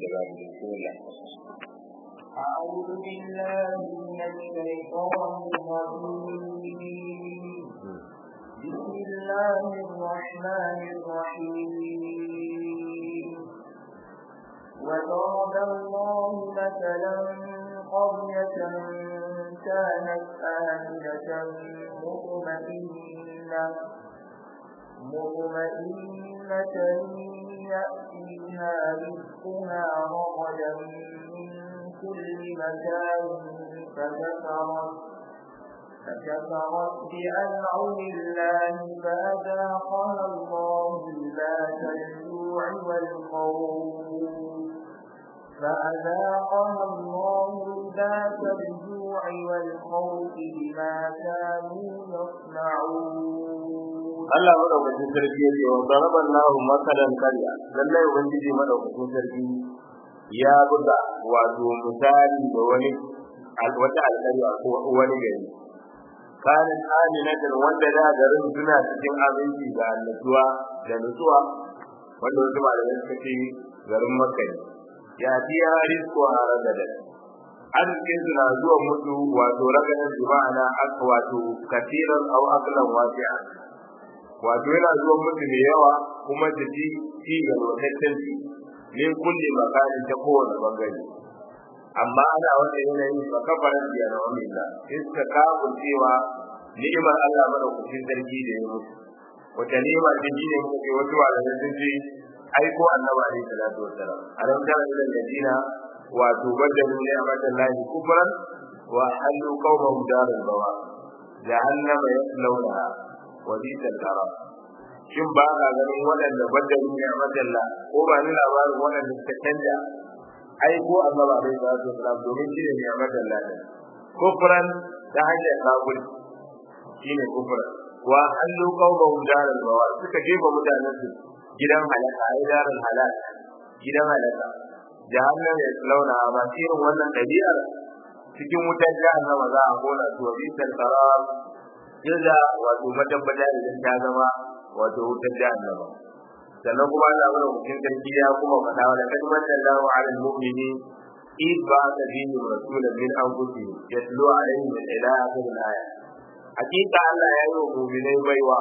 da babu bismillah أعوذ بالله من الشيطان الرجيم بسم الله الرحمن الرحيم وضرب الله مثلا قرية كانت آمنة مطمئنة مطمئنة يأتيها رزقها رغدا من كل مكان فكفرت فكفرت بأنعم الله فأذاقها الله ذات الجوع والخوف فأذاقها الله ذات الجوع والخوف بما كانوا يصنعون Allah madaukakin sarki yake wa daraban lahu masalan karya lallai ubangiji madaukakin sarki ya buga wato misali da wani wata alƙarya ko wani gari kanin aminatin wanda da garin suna cikin abinci da annatuwa da nutsuwa wanda wasu malamai suka ce garin makka ne ya fi ya risko a ragadan arzikin su na zuwa mutu wato ragadan jima'ana aka wato kasiran au aklan wasi'a wato yana zuwa mutu da yawa kuma da ci ci ga lokacin ci min kulli makanin ta kowane bangare amma ana wanda yanayin fa kafaran biya na wani da iska kafin cewa ni'imar Allah madaukakin sarki da ya mutu wata ni'ima ce shi ne muka ce wasu malamai sun ce aiko annabi alaihi salatu wassalam alam tara ila alladina wato badalu ni'matan lahi kufran wa halu qawmahum daral bawa jahannama yaslawnaha wa bi'sal qarar shin ba ka ganin waɗanda badalu ni'matan la ko ba ni labarin waɗanda suka canja aiko annabi alaihi salatu wassalam domin shi ne ni'matan lahi kufran ta hanyar kafir shine kufran wa halu qawmahum daral bawa suka jefa mutanen su gidan halaka ai darin halak gidan halaka jahannam ya launa ba irin wannan dabi'ar cikin wutar jahannama za a kona su wa bisal qarar jaza wato matabbata idan ta zama wato wutar jahannama sannan kuma Allah mana hukun sarki ya kuma faɗa wa laqad manna Allahu 'alal mu'minin إذ بعث فيهم رسولا من أنفسهم يتلو عليهم من إلى آخر الآية حقيقة الله يا أيها المؤمنين بيوا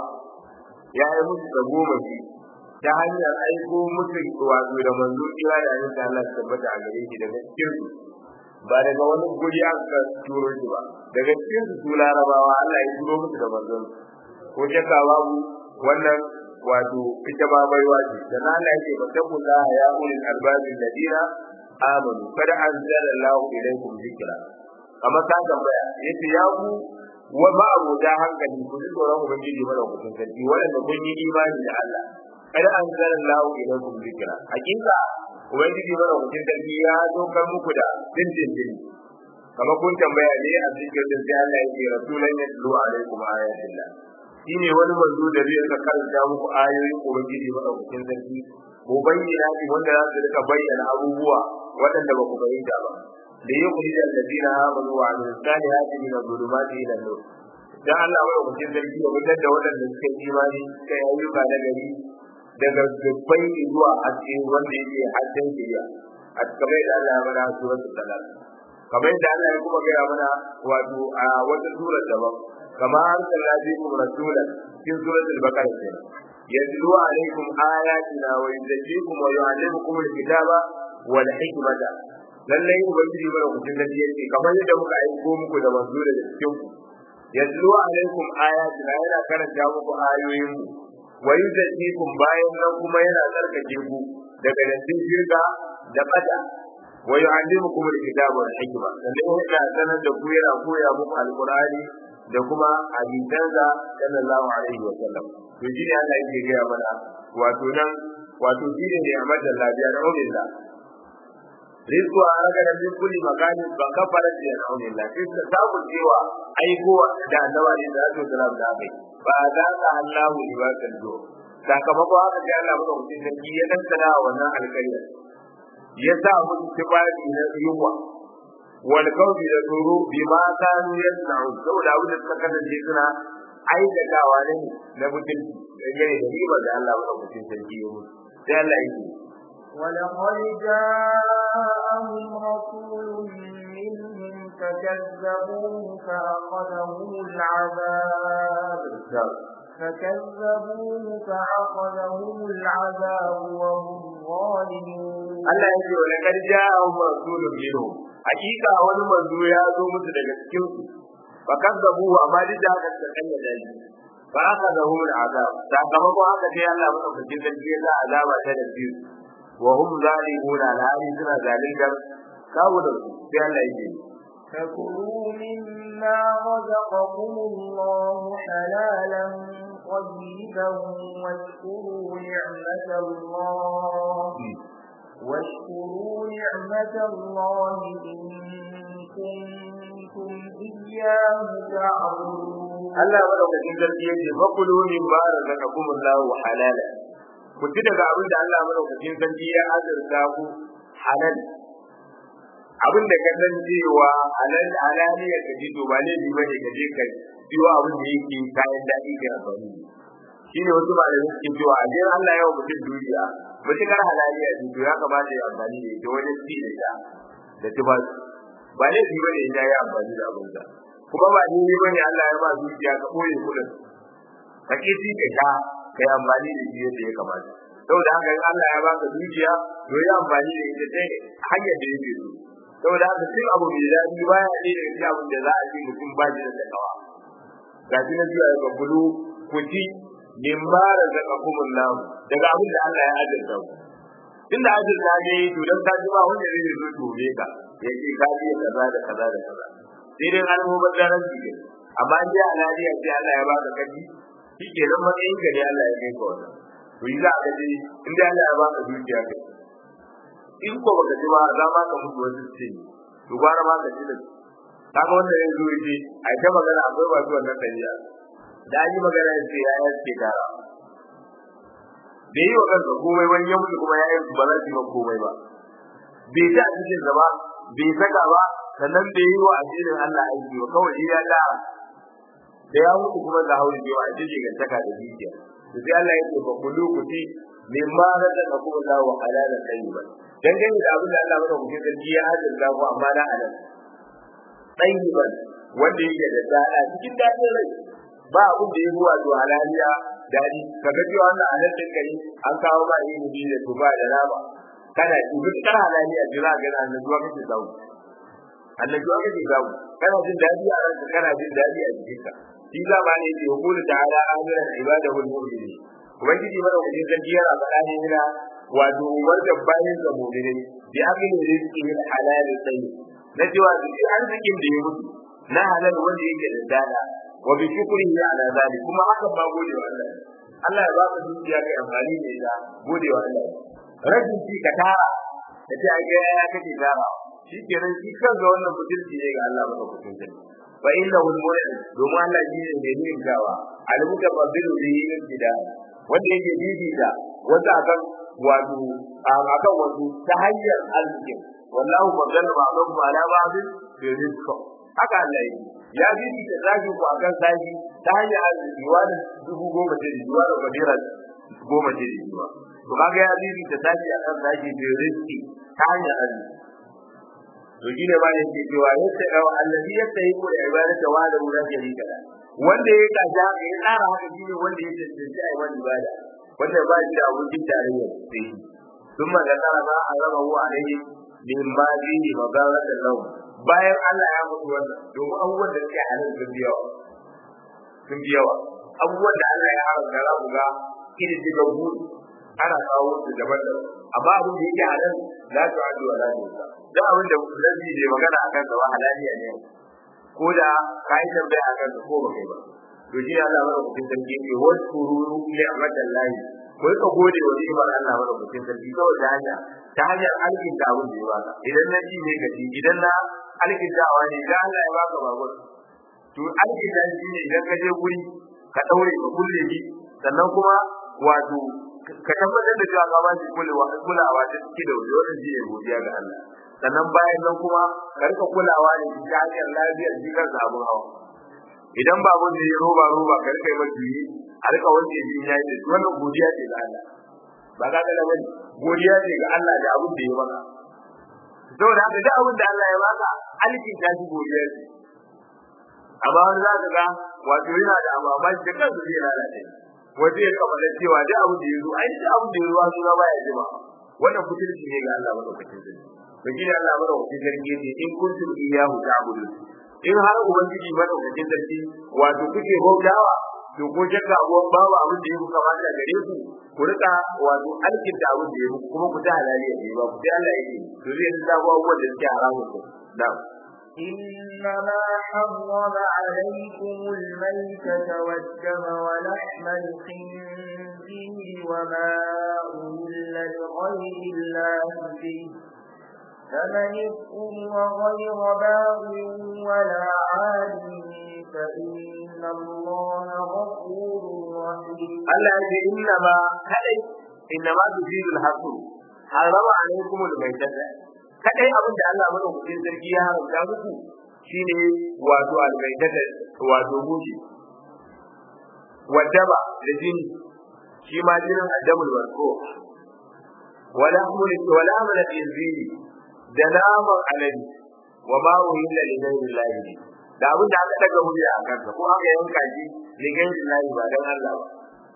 يا أيها المؤمنين ta hanyar aiko musu wato da manzo kira da yin da Allah tabbata a gare shi daga cikin su ba daga wani guri aka turo shi ba daga cikin su su larabawa Allah ya turo musu da manzo ko shakka babu wannan wato ita ba baiwa ce da Allah yake fatakula ya ulil albabin ladina amanu kada anzala Allahu ilaykum zikra kamar ta tambaya yace ya ku wa ba abota hankali ku ji tsoron ubangiji mara kusan sarki wanda kun yi imani da Allah kada an zara lahu ilaikum zikra hakika ubangiji mana hukun sarki ya dokar muku da dindin din kamar kun tambaya ne a cikin din sai Allah yake rasulan yatlu alaikum ayatillah shine wani manzo da zai ka karanta muku ayoyin ubangiji mana hukun sarki ko bayyana shi wanda za su rika bayyana abubuwa waɗanda ba ku bayyana ba da yi kuli da alladina amanu wa amilus salihati min adh-dhulumati ila an-nur dan Allah mana hukun sarki ya fitar da waɗanda suka yi imani suka yi ayyuka na gari daga dubbai zuwa haske wanda yake hasken shiriya a kamar da Allah ya mana suratul talaq kamar da Allah ya kuma gaya mana wato a wata surar daban kamar arsalna bikum rasulan cikin suratul baqara kenan yatlu alaikum ayatina wa yuzakkikum wa yu'allimukum alkitaba wal hikmata lallai ubangiji bara ku tun gaji yake kamar yadda muka aiko muku da manzo da cikin ku yatlu alaikum ayatina yana karanta muku ayoyin mu wa yuzakkikum bayan nan kuma yana tsarkake ku daga dattin shirka da bada wa yu'allimukum alkitaba wal hikma sannan yana sanar da ku yana koya muku alqur'ani da kuma hadisansa sallallahu alaihi wa sallam to shi ne Allah yake gaya mana wato nan wato shi ne ne amma da lafiya da umilla rizqu a raga da min kulli makani ba kafara da umilla sai ta samu cewa aiko da annabi da sallallahu alaihi wa sallam da kai ba za ka Allahu libasan do sakamako haka sai Allah maka mutum sarki ya dantana wannan alƙarya ya sa musu tibari na yunwa wal kawfi da tsoro bi ma kanu yasna'u saboda abin da suka kasance suna aikatawa ne na mutunci dangane da riba da Allah maka mutum sarki ya mutu sai Allah yake ولقد جاءهم رسول منهم فكذبوه فأخذهم العذاب فكذبوه فأخذهم العذاب وهم ظالمون Allah ya ce wa laqad ja'ahum rasulun minhum hakika wani manzo ya zo musu daga cikin su fa kazzabu amma duk da haka suka kanya da shi fa aka da hu azab sakamakon haka sai Allah madaukakin sarki ya sa azaba ta da su wa hum zalimuna alhali suna zalintar kawo da su sai Allah ya ce فكلوا مما رزقكم الله حلالا طيبا واشكروا نعمة الله واشكروا نعمة الله إن كنتم إياه تعبدون Allah madaukakin sarki ya ce fakulu min ma razaqakum Allah halala ku ci daga abin da Allah madaukakin sarki ya azurta ku halal abin da ka san cewa halal halaliya ka ji to ba ne bi bane ka je ka biyo abin da yake kayan daɗi ga amfani shine wasu ba da suke cewa a jira Allah ya wa mutum duniya mutukar halaliya ce to ya kamata ya amfani da ita wajen ci da ita da tufafi ba ne bi bane ya yi amfani da abin sa kuma ba ni ne bane Allah ya ba zuciya ka koyi kudin ka ki ci ka sha kai amfani da shi yadda ya kamata saboda haka in Allah ya baka zuciya to ya amfani da ita sai hanyar da yake so saboda haka cin abu mai daɗi baya ne da shi abin da za a ce mutum ba shi da takawa ga shi na zuwa ga bulu ku ci min ba da zaka kuma nan daga abin da Allah ya azurta ku tunda azurta ne to dan ka ji ba wanda zai zo tobe ka ya ce ka ji kaza da kaza da kaza sai dai an mu badaran ji amma in dai alariya sai Allah ya baka kaji shi ke nan matsayin ka ne Allah ya kai ka wannan to yi za ka ji in dai Allah ya baka dukiya kai in ko baka ji ba za ma ka mutu wasu ce to gwara ma ka ji da kaga wanda ya zo yace ai ta magana akwai ba su wannan dabi'a da an yi magana ya ce ya yi ce gara bai yi wa kansa komai wani ya mutu kuma ya yi ba za su yi komai ba bai ta a cikin ba bai saka ba sannan bai yi wa addinin Allah aiki ba kawai shi ya gara da ya mutu kuma ga hauri bai wa addini ga saka da dukiya to sai Allah ya ce fa kullu kuti mimma razaqakum Allah wa halalan tayyiban dangane da abin da Allah mana kuke sarki ya hajjar ku amma na halal tayyiban wanda yake da dada cikin dadin rai ba abin da ya zuwa to halaliya dadi kaga cewa wannan halal din kai an kawo ba yin bi da tuba da nama kana duk kar halaliya jira ga nan zuwa kake zawo annabi kake zawo kana jin dadi a ranka kana jin dadi a jikinka shi za ba ne ya hukulu ta'ala amiran ibadahu al-mu'minin ubangiji madaukakin sarki yana faɗa ne yana wato umarta bayan ga mu'minai bi akin rizqi min halal tayyib na cewa duk arzikin da ya mutu na halal wanda yake da dada wa bi shukrihi ala zalik kuma haka ba gode wa Allah Allah ya baka dukiya kai amfani da ita gode wa Allah rajin ci ka tara da ce ai ga ya kake tara shi kenan shi kanka wannan mutunci ne ga Allah madaukakin sarki fa innahu al-mu'min domin Allah shi ne mai ninkawa al-mutabaddilu bihi ibtida wanda yake bibita wanda akan wato akan wato ta hanyar arziki wallahu badala ba'dahu ala ba'd bi rizq haka Allah yake ya bibita zaki ku akan zaki ta hanyar arziki wani dubu goma ce da wani badira goma ce da jiwa to kaga ya bibita zaki akan zaki bi rizqi ta hanyar arziki to shine ba ne ke cewa yadda ga allazi yadda yake da ibadata wa da wurin sharika da wanda ya kaja ya tsara haka shine wanda ya tantance ai wani ibada wanda ba shi da abokin tarayya sai kuma ga tsara ba a raba wa alaihi min ma bihi magarata lahu bayan Allah ya mutu wannan domin abubuwan da suke halin sun biya sun biya abubuwan da Allah ya haramta za ku ga irin diga gudu ana kawo su daban-daban amma abin da yake halal la tu'addu wa la tuhsa duk abin da nabi bai magana akan sa halaliya ne ko da kai tambaya akan sa ko ba kai ba to shi Allah mara kucin sarki ne wa kururu ni'matan lahi ko ka gode wa ni'mar Allah mara kucin sarki kawai ta hanya ta hanyar alkin da abin da ya baka idan na ji ne gaji idan na alkin dawa ne idan Allah ya baka babur to alkin da shi ne idan ka je guri ka daure ka kulle shi sannan kuma wato ka tabbatar da cewa ka ba shi kulawa kulawa da take da wannan shi ne godiya ga Allah sannan bayan nan kuma ka rika kulawa da shi ta hanyar lafiyar shi kansa abun hawa idan babu da ya roba roba ka rika yi masa yi a rika wanke shi ya yi wannan godiya ce ga Allah ba ka ga bane godiya ce ga Allah da abin da ya maka saboda haka duk abin da Allah ya baka alkin ta ji godiya ce amma wani za ka ga wato yana da ababai da kansa zai lalace waje ya kamar cewa duk abin da ya zo ai duk abin da ya zo suna baya jima wannan kuturci ne ga Allah madaukakin sarki to shi ne Allah madaukakin sarki ne in kuntum iyyahu ta'budun in har ubangiji madaukakin sarki wato kuke bautawa to ko shakka abuwan babu abin da ya muka kamata gare ku ku rika wato alkin da abin da ya muku kuma ku ta halali ya ba ku sai Allah yake to zai yanzu abubuwan da suke haramun ku na'am إنما حرم عليكم الميتة والدم ولحم الخنزير وما أهل لغير الله به فمن اضطر غير باغ ولا عاد فإن الله غفور رحيم Allah ya ce inna ma kadai inna ma tufidul hasu harama alaikum almaytata kadai abin da Allah madaukakin sarki ya haramta muku shine wato almaytata wato mushi wadaba da jini shi ma jinin addamul warko wala mun wala mun inzili da naman alade wa ma uhilla li ghayri da abin da aka daga murya a kansa ko aka yanka shi li ghayri ba dan Allah ba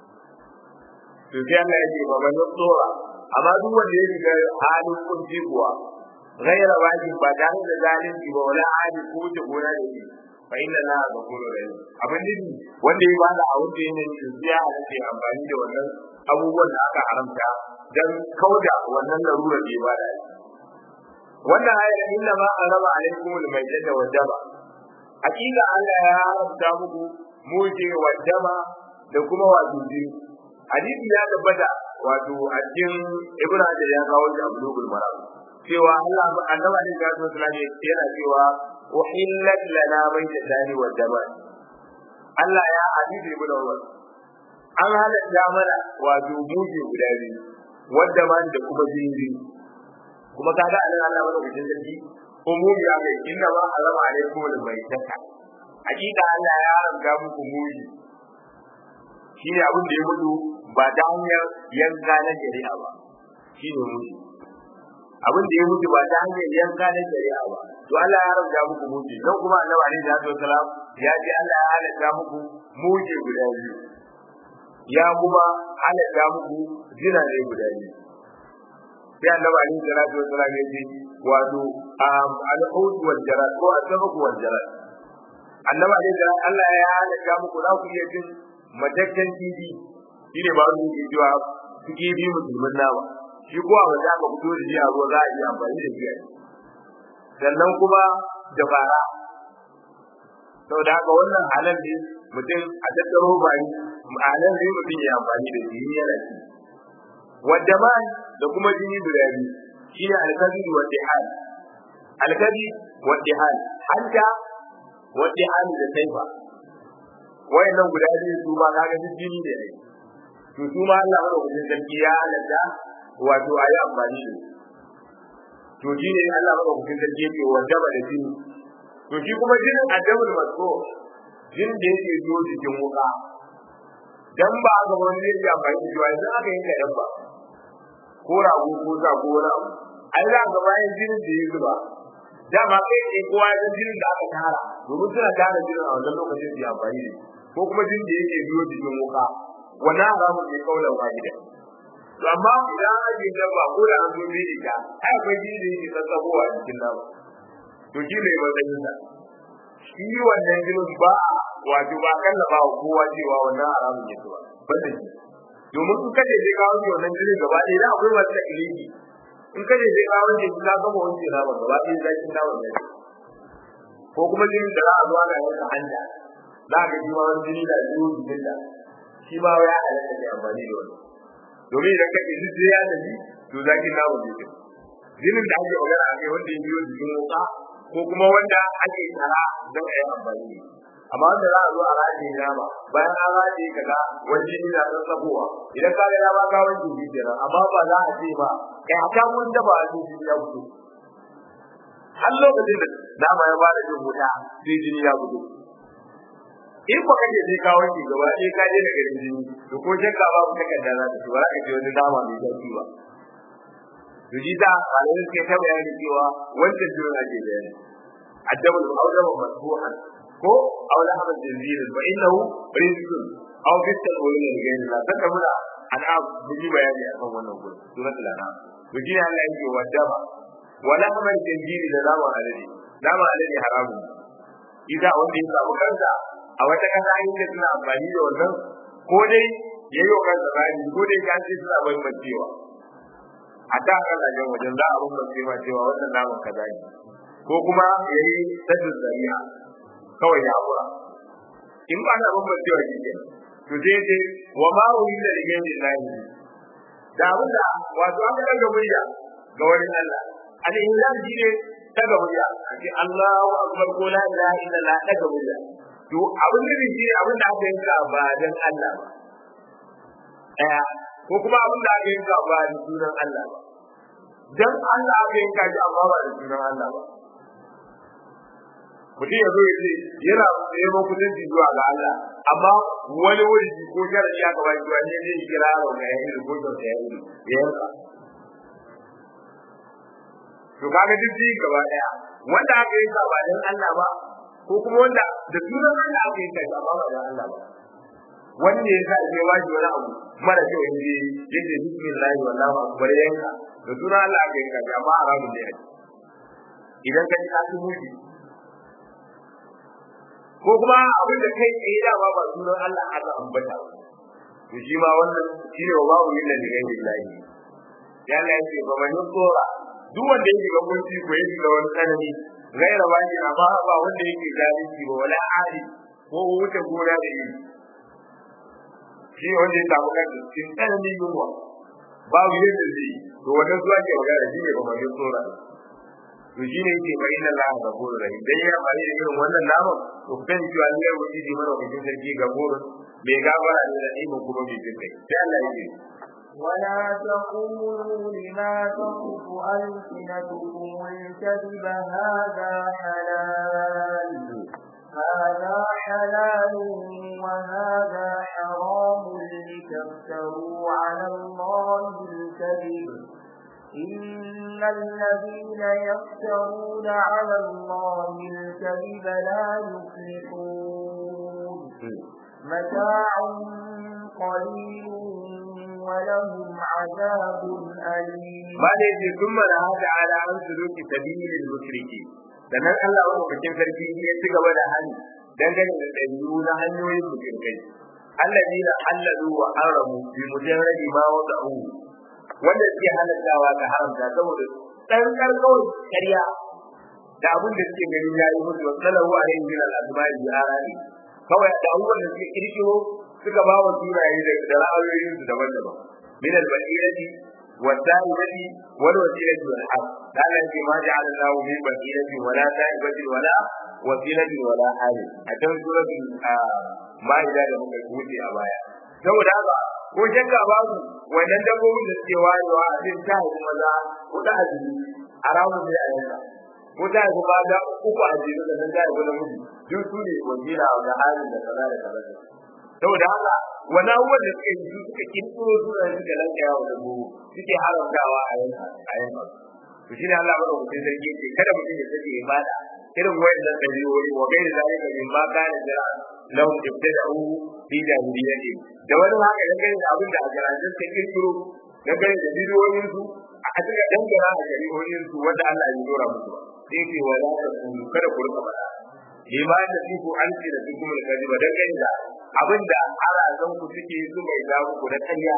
to sai Allah ya ce ba man tsora amma duk wanda ya riga halin kunci kuwa ghaira wajib ba tare da zalunci ba wala hali ko ta gona da shi fa inna la ghafurur rahim abin din wanda ya bada a wuce ne shi ya halace amfani da wannan abubuwan da aka haramta dan kauda wannan larura da ya bada wannan ayar inna ma araba alaikum al-mayyata wa dama hakika Allah ya haramta muku muje wa dama da kuma wato jini hadisi ya tabbata wato a cikin ibn hajar ya kawo shi a bulugul maram cewa Allah annabi ne ga su sallame yana cewa uhillat lana baytani wa daman Allah ya hadisi ibn Umar an halatta mana wato muje guda biyu wadda man da kuma jini kuma kaga anan Allah mana wajen sarki umumi ya kai inna ma harama alaikum al-maytata hakika Allah ya haramta muku muje shi ne abin da ya mutu ba ta hanyar yanka na shari'a ba shi ne mutu abin da ya mutu ba ta hanyar yanka na shari'a ba to Allah ya haramta muku mutu don kuma annabi alaihi salatu wasalam ya ce Allah ya halatta muku mutu guda biyu ya kuma halatta muku zina ne guda biyu sai annabi alaihi salatu wasalam ya ce wato al-hud wal jarat ko al-sabq wal jarat annabi alaihi salatu Allah ya halatta muku za ku iya cin matakken kifi shi ne ba wani ke cewa su kifi musulmin nama shi kuwa ba za ka fito da shi a ruwa za a iya amfani da shi sannan kuma da fara sau da haka wannan halal ne mutum a tattaro bari halal ne mutum ya amfani da shi yana ci wadda ma da kuma jini guda biyu shi ne alkazi wa dihal alkazi wa dihal hanta wa dihal da taifa wayannan guda biyu su ma kaga duk jini ne ai to su ma Allah madaukakin sarki ya halatta wato a yi amfani da to shi ne Allah madaukakin sarki yake wajaba da jini to shi kuma jinin adabul masko jinin da yake zo cikin wuka dan ba ga wani zai yi amfani da shi ba yanzu aka yanka dan ba ko rago ko sa ko wani abu ai za ga bayan jinin da ya zuba dama kai ne kowa ya jinin da aka tara domin suna tara jinin a wannan lokacin su yi amfani da shi ko kuma jin da yake biyo cikin wuka wannan haramun ne kaulan wahida to amma idan an yi dabba ko da an zo bi ita ai akwai jini da yake tsatsabowa a cikin nama to shi ne matsayin sa shi wannan jinin ba wato ba kalla ba kowa cewa wannan haramun ne ba banda shi domin in kaje sai ka wanke wannan jinin gaba ɗaya da akwai masu ilimi in kaje sai ka wanke shi ka gama wanke nama gaba ɗaya zakin nama ne ko kuma jinin da za a zo ana yanka hanta za ka ji ma wani jini da biyu jikin da shi ma ya halatta da amfani da wani domin idan ka ji sai ya tafi to zakin namu ne ke jinin da ake magana akai wanda ya biyo jikin wuka ko kuma wanda ake tsara don a yi amfani da amma wanda za a zo a rataye nama bayan an rataye ka ga wani jini na ɗan tsabowa idan ka ga dama ka wanke shi kenan amma ba za a ce ba kai a kan wanda ba a jini ya fito har lokacin da nama ya bada jin wuta sai jini ya fito in ba kaje sai ka wanke gaba sai ka je daga jini to ko shakka babu takarda za ta ci ba za ka je wani dama mai sauki ba to ji da kalai suke ta bayani cewa wancan jira ke bayani addabu al-awdabu masbuhan ko aw lahab al-jinzir fa innahu rizqun aw bital wala gain la saka mura an'am ji bayani akan wannan gurin suratul an'am to ji Allah yake wadaba wala lahab al-jinzir da zama alade zama alade haramun idan wanda ya samu kansa a wata kasa inda suna amfani da wannan ko dai yayi wa kansa bayani ko dai ya ce suna bai cewa a da kasashen wajen za a bambance ma cewa wannan naman kaza ne ko kuma ya yi saddin zariya kawai ya haƙura in ba na bambancewa shi ke to sai ce wa ma wuri da rigen da lahi da abin da wato aka daga murya ga wani Allah al-insan shi ne daga murya a ce Allahu akbar ko la ilaha illallah daga murya to abin da shi ne abin da aka yanka ba dan Allah ba daya ko kuma abin da aka yanka ba da sunan Allah ba dan Allah aka yanka shi amma ba da sunan Allah ba mutum ya zo ya ce yana neman kusanci zuwa ga Allah amma wani wuri ko sharadi aka ba shi wani ne ya kira wa ga yayi ko da ya yi ya yanka to kaga duk ji gaba daya wanda aka yanka ba dan Allah ba ko kuma wanda da sunan Allah aka yanka shi amma ba dan Allah ba wani ne yasa ya ba shi wani abu mara kyau inji yace bismillah wallahu akbar yanka da sunan Allah aka yanka shi amma haramun ne idan ka ji ka ci mushi ko kuma abin da kai tsaye da ba ba sunan Allah aka ambata to shi ma wannan shine wa babu illa da gairi lahi ya Allah yake ba man tsora duk wanda yake ga gunci ko yake ga wani tsanani gaira ba ni amma ba wanda yake zalunci ba wala ali ko wuce gona da yi shi wanda ya samu kansa cikin tsanani yunwa babu yadda zai to wannan zuwa ke magana shi ne ba man tsora to shi ne yake bari na Allah ga goro rai dan ya fari da irin wannan naman to kan cewa ne wani ji mana wajen sarki ga goro bai gabara da da'imin kuma bai jin kai sai Allah ya ce ولا تقولوا لما تصف ألسنتكم الكذب هذا حلال هذا حلال وهذا حرام لتفتروا على الله الكذب إن الذين يفترون على الله الكذب لا يفلحون متاع قليل ولهم عذاب أليم ما ليس ثم لها تعالى عن سلوك سبيل المشركين sannan Allah wani bakin sarki ya ci gaba da hali dangane da ɗabi'u na hanyoyin mushrikai allazi la halalu wa haramu bi mujarradi ma wada'u wanda suke halattawa ga haramta saboda dan karkawar ƙarya da abin da suke gani ya yi musu wasalahu alaihi min al-azmai bi arani kawai da abubuwan da suke kirkiro suka ba wa sunaye da ra'ayoyin su daban-daban min al-basirati والدائبة والوسيلة والحق لا يأتي ما جعل الله من بصيرة ولا دائبة ولا وسيلة ولا حال أتم سورة ما إذا لم تكون a baya. saboda haka ko shakka babu wannan dabbobin da suke wayewa a cikin ta haifi maza ko ta haifi a ramun sai a yanka ko ta haifi maza uku a jere da nan ta haifi namiji duk su ne wakila da halin da kaza da kaza saboda haka wani abubuwan da suka yi su suka kirkiro suna suka lankaya wa dabbobi suke haramtawa a yanka a yanka to shine Allah madaukakin sarki ce kada mutum ya sake ibada irin wayannan dabi'o'i wa gairi zalika min ma kana jira lahum ibtada'u fi jahiliyyati da wani haka da gani da abin da a garajin ta kirkiro da gani da bidiyoyin su a cikin dangara a jari'o'in su wanda Allah ya dora musu sai ce wala ta kulu kada ku rika faɗa lima da siku an ce da duk mun kaji ba dangane da abin da arazan ku suke su mai za ku da kanya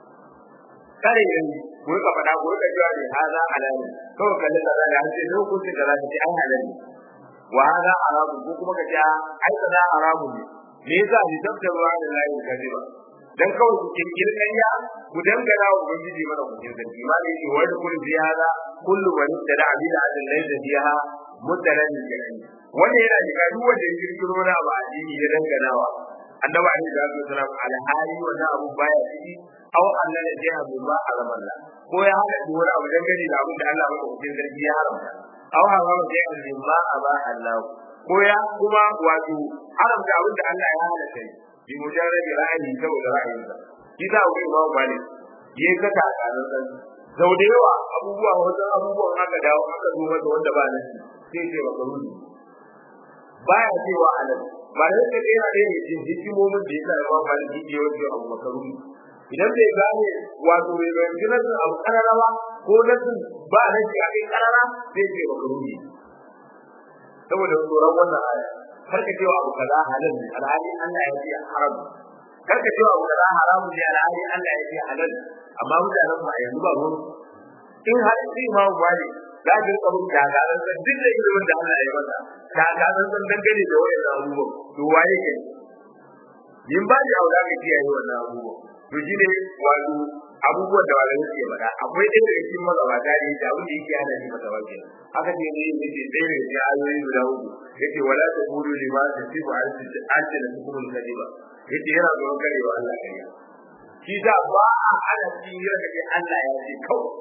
kare yanzu ku rika faɗa ku rika cewa ne haza halali kawai kallon da zai hanci lokacin da za ka ce an halali wa haza haramu ko kuma ka ce ai kaza haramu ne me yasa ni tabbatar wa da lahi kaziba dan kawai ku kirkiri kanya ku dangana wa ubangiji mana ku kin sarki ma ne wa da kullu ziyada kullu man tada abida adal laysa fiha mutaran jani wannan yana da duk wanda ya kirkiro na ba addini ya danganawa annabi alaihi salatu wasalam alhali wannan abu baya ciki aw Allah ya jiha bi ba a zaman la ko ya hada da wani abu dangane da abin da Allah maka hukun sarki ya haramta aw harama da ya bi ma aba Allah ko ya kuma wato haramta abin da Allah ya halatta bi mujarrad ra'ayi saboda ra'ayinsa shi da wani ba malik yayi kaka a kanan san sau da yawa abubuwa wasu abubuwan aka dawo aka zo masa wanda ba nan sai ce ba karu baya cewa halal ba da yake yana da yin cikin hikimomin da yasa ba ba da yake wato abu makaru idan bai gane wato bai bayyana nasin abu karara ba ko nasin ba nan shi a kai karara sai ce ba karu saboda tsoron wannan aya kar ka cewa abu kaza halal ne alhali Allah ya ce haram kar ka cewa abu kaza haramu ne alhali Allah ya ce halal amma mutanen ba yanzu ba ruwan in har sai ma wani za ka rika mun gagaran san duk da ilimin da Allah ya masa gagaran san dangane da wayan abubuwan to waye ke yin ba da aula ka kiyaye wannan abubuwan to shine wato abubuwan da wani yake faɗa akwai ɗaya daga cikin magabata ne da abin da yake hana shi masa wace haka ne ne yake ɗaya daga cikin ayoyi guda uku yace wala ta qulu lima tasifu alsina tukumul kadiba yace yana zuwa karewa Allah kariya shi da ba a hana shi yin da Allah ya ce kawai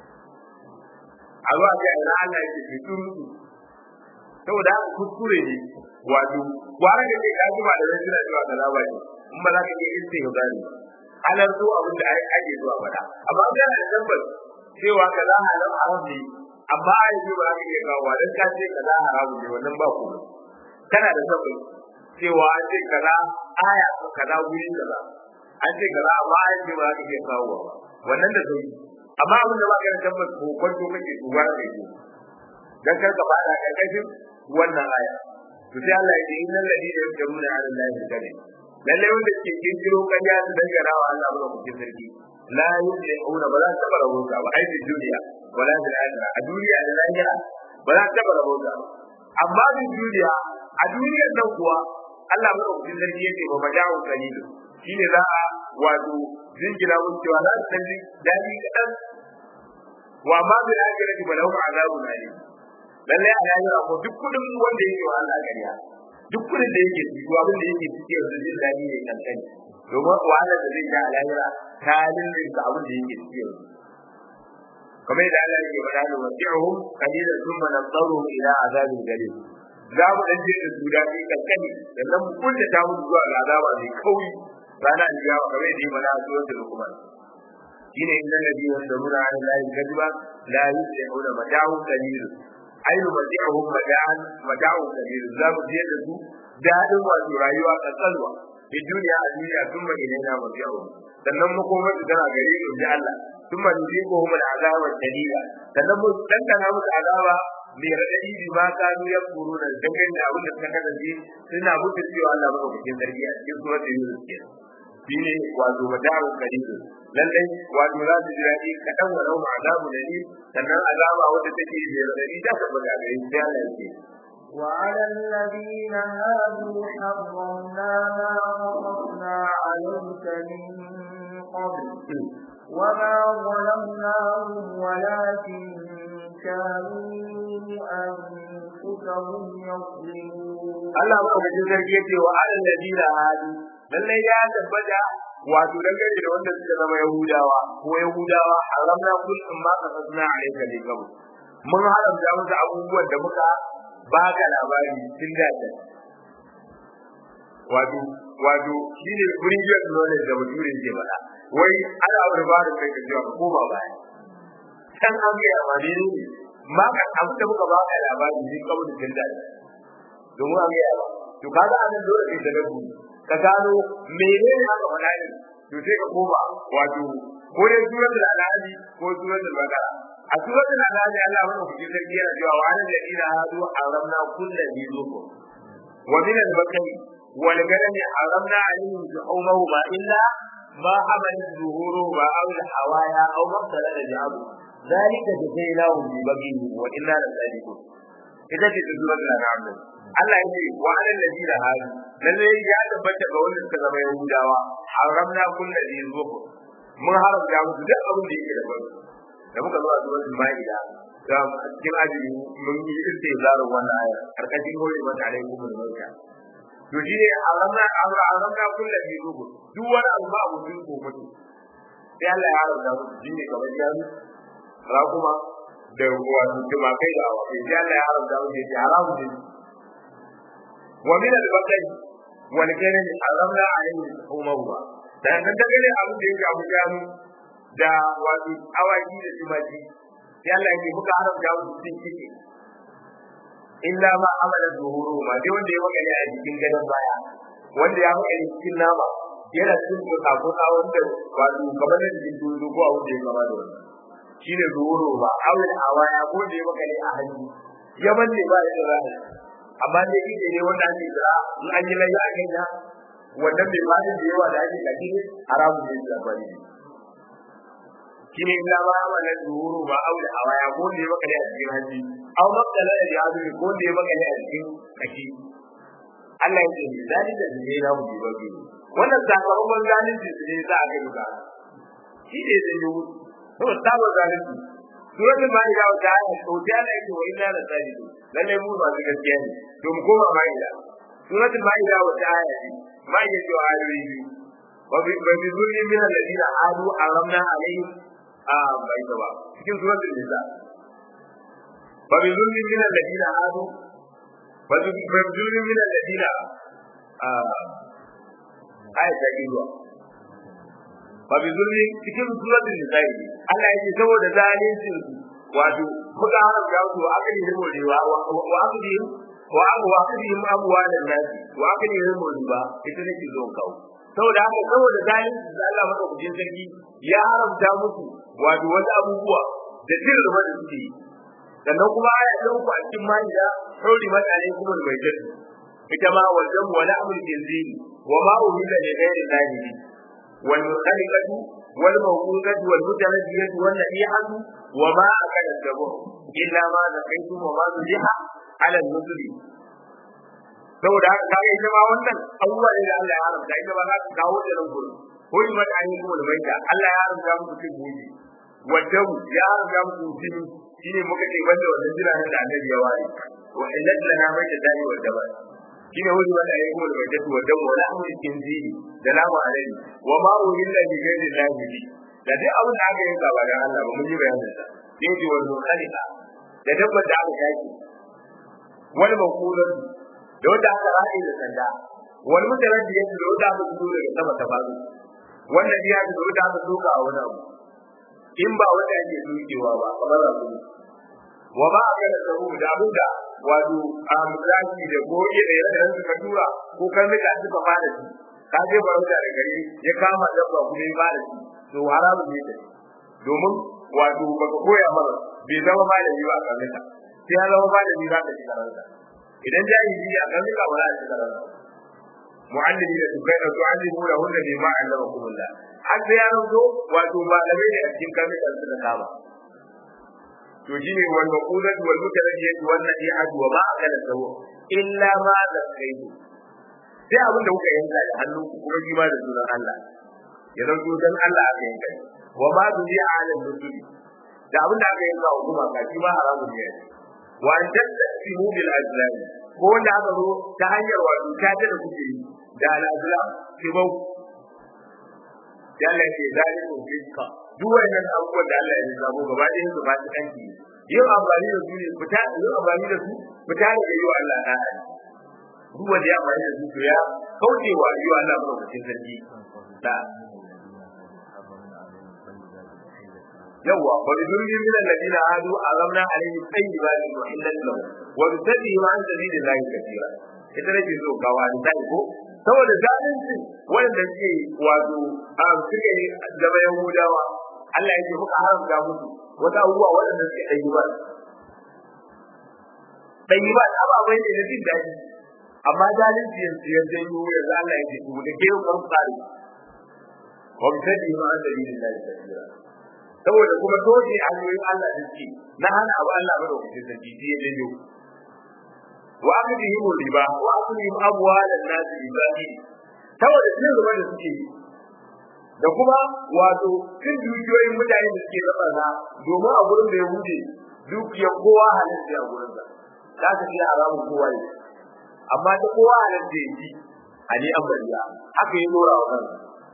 a zuwa ga ina Allah yake fi turutu saboda haka kuskure ne wato gwara da ke kaji ba da zai suna cewa kaza ba ne in ba za ka iya iske ya gani halar zo abin da ake zuwa faɗa amma an gana da tabbas cewa kaza haram haram ne amma a yanzu ba za ka iya kawo dan ka ce kaza haram ne wannan ba ku kana da tabbas cewa an ce kaza aya kaza guri kaza an ce kaza amma a yanzu ba za ka iya kawo ba wannan da sauki amma abin da ba ka da tabbas ko kwanto kake duba da kai dan kar ka fada karkashin wannan aya to sai Allah ya ce innal ladina yamtaruna ala allahi kadhib lalle wanda ke kirkiro kanya su dangana wa Allah ba ku sarki la yuzli'una ba za ta bara wuta ba ai duniya wala fil akhirah a duniya da lahira ba za ta bara wuta amma bin duniya a duniyar nan kuwa Allah ba ku sarki yake ba maja'u kalilu shine za a wato jingina mun cewa za su dan dadi kadan wa ma bi akhirati ba lahu azabun alim lalle a lahira ko duk kudin wanda yake wa Allah gariya duk kudin da yake ciki abin da yake ciki yanzu jin dadi ne kankani domin wahala da zai ga a lahira ta lullunta abin da yake ciki yanzu kamar da Allah yake faɗa da wasi'uhum qalilan thumma nadharuhum ila azabin galil za mu dan je da su dadi kankani sannan mu kunta ta mu zuwa ga azaba mai kauri rana aljiyawa kamar da yi mana a suratul luqman shine inna ladina yamuruna ala allahi kadiba la yusli'una mata'u qalil ayu mata'uhum mata'an mata'u qalil za mu je da su dadin wato rayuwa kankanwa fi duniya a duniya sun ma ilaina mata'u sannan makomar su tana gare mu ji Allah sun ma nuziquhum al'azaba shadida sannan mu dandana musu azaba mai raɗaɗi bi ma kanu ya kuru da dangane da abin da suka kasance suna mutu cewa Allah maɗaukakin sarki a cikin suratul Yunus kenan shine wato madarun karibu lallai wato za su ji daɗi kaɗan wa rauma azabu da ni sannan azaba wanda take da radadi ta tabbata gare shi Allah yake وعلى الذين هادوا حرمنا ما قصصنا عليك من قبل وما ظلمناهم ولكن كانوا أنفسهم يظلمون Allah maɗaukakin sarki yake wa alal ladina hadu lallai ya tabbata wato dangane da wanda suka zama yahudawa ko yahudawa haramna kullum ma kasasna alayka bi kabu mun haramta musu abubuwan da muka baka labari tun da ta wato wato shine previous knowledge da mutum ke faɗa wai ana aure ba da kai ka jiwa ko ba baya san an ga ma ne ma ka abu da muka baka labari ne kabu da tun da domin an ga ba to kaga anan dole kai da gabu ka gano menene aka faɗa ne to sai ka koma wato ko dai suratul al'adi ko suratul baqara a suratul al'adi Allah mana kuke sarki yana cewa wa alal ladina hadu haramna kullu dhi zukur wa min al-bakari wal ganami haramna alaihim shuhumahu ma illa ma hamalat zuhuru ma aw al-hawaya aw ma talada bi'abu zalika jazainahum bi baghihi wa inna lasadiqun ita ce suratul al'am Allah ya ce wa alal ladina hadu lalle ya tabbata ga wanda suka zama yahudawa haramna kullu dhi zukur mun haramta musu duk abin da yake da bari da muka zo a suratul maida da cikin ajiri mun yi istizarin wannan aya karkashin hore mata alaikum min mauta to shi ne haramna haramna kullu dhi zukur duk wani abu ba abu din ko mutu sai Allah ya haramta musu shi ne kamar jami rakuma da wato tumakai da awa sai Allah ya haramta musu ya haramu ne wa min al-baqari wal karim haramna alayhi al-humawma dan nan da gare abin da yake abu jami da wato awaki da tumaji sai Allah yake muka haramta musu cin ciki illa ma amala zuhuru ma dai wanda ya magana a cikin gadon baya wanda ya magana cikin nama yana cikin kuka kuka wanda wato kamar da cikin dudu ko abu da ya kama da wannan shine zuhuru ba awil awaya ko da ya magana a hannu ya balle ba da rana amma dai kike ne wanda ake jira in an yi layya a kanya wannan bai ba da yawa da ake kaji haramun ne da bari shine illa ma amala zuhuru ba awil awaya ko da ya magana a cikin hannu aw makala da ya zuwa ko da ya magana a cikin kashi Allah ya ce ni zalika da ne na mu ba biyu wannan sakamakon zalunci su ne za a ga duka shi ne zai yi to sabo zalunci suratul maida wa ta'ala to ta Allah yake wa inna la sadiqun lalle mu ba su gaskiya ne to mu koma maida suratul maida wa ta'ala ma ya ce wa ayoyi wa bi bi zulmi min alladina adu aramna alaihim a bai ba cikin suratul nisa wa bi zulmi min alladina adu wa bi zulmi min alladina aya ta yi zuwa ba bi zulmi cikin suratul nisa'i Allah yake saboda zalincin su wato muka haram da su akali ne morewa wa akali wa wa akali mu amwalan nasi wa akali ne morewa ita ne zo kawo saboda haka saboda zalincin da Allah madaukakin sarki ya haramta musu wato wasu abubuwa da jin rubar da suke yi sannan kuma aya ta uku a cikin ma'ida sauri mutane kuma da bai ita ma wajen wala amul jinziri وما أهل لغير الله به والمنخلقة والموقوذة والمتردية والنبيحة وما أكل السبع إلا ما ذكيتم وما ذبح على النزل saboda haka ka ga ma wannan abubuwa ne da Allah ya haramta ita ba za ka kawo da nan gurin huri mata an yi kuma da baita Allah ya haramta muku cin buji wadda ya haramta muku jini shine muka ce banda wannan jiragen da Annabi ya ware wa illal lana baita dani wa dabar shine wani wanda ya kuma da jatu wa damu wala amri kinzili da lamu alai wa ma uhilla bi ghairi llahi bi da duk abin da aka yanka ba da Allah ba mun yi bayanin sa sai ji wal khaliqa da dabbar da aka yaki wal maqulun da wanda aka ra'i da sanda wal mutaraddi yake da wanda aka fito daga sama ta faru wannan biya da wanda aka soka a wani abu in ba wanda yake dukewa ba kamar abu wa ba aka da sabu da abin da wato a misali da goge da yadda suka tura ko kan rika suka fara shi ka je barauta da gari ya kama dabba kuma ya fara shi to haramu ne da domin wato baka koya mara bai zama malami ba a kan rika sai ya zama malami za ka ci karanta idan jahili a kan rika ba za a ci karanta mu'allimi da tukai da tu'allimu da wanda bai ma allama kumulla har sai ya zo wato malamai ne a cikin kan rika suka kama to shine wal maqulat wal mutaraddiyat wal nadihat wa ma akala sawu illa ma zakaitu sai abin da kuka yanka da hannu kuma shi ma da sunan Allah ya zanto dan Allah aka yanka wa ma bi ala nusuli da abin da aka yanka wa kuma ka shi ma haramun ne wa an tasimu bil azlam ko wanda aka zo ta hanyar wato ta da kuke yi da al azlam kibau ya Allah ya zaliku fiska duk wannan abubuwan da Allah ya zabo gaba ɗayan su ba su kanki yin amfani da su ne fita yin amfani da su fita da yi wa Allah na duk wanda ya amfani da su to ya kauce wa yi wa Allah ba cikin sarki da yawa wa bi dhulli min alladhina hadu azamna alaihim tayyibatin wa illal lahum wa bi sadri ma an sabilillahi kathira ita nake so gawa da ko saboda zalunci wanda suke wato a suke gaba yahudawa Allah ya ce muka haramta musu wata abubuwa waɗanda suke ɗayyiba ɗayyiba ababai ne na jin daɗi amma zalunci yanzu ya janyo yanzu Allah ya ce ku da ke kan tsari wa mutadi ma an dalilin da ya tafiya saboda kuma dole hanyoyin Allah da suke na hana abu Allah ba da kuce sarki sai ya janyo wa akhdihim riba wa akhdihim amwalan nas ibadi saboda cin riba da suke yi da kuma wato cin dukiyoyin mutane da suke raba na domin a gurin da ya hude dukiyar kowa halin da a gurin sa za ka iya haramun kowa ne amma ta kowa halin da ya ji a ni an bariya haka yi nora wa kansa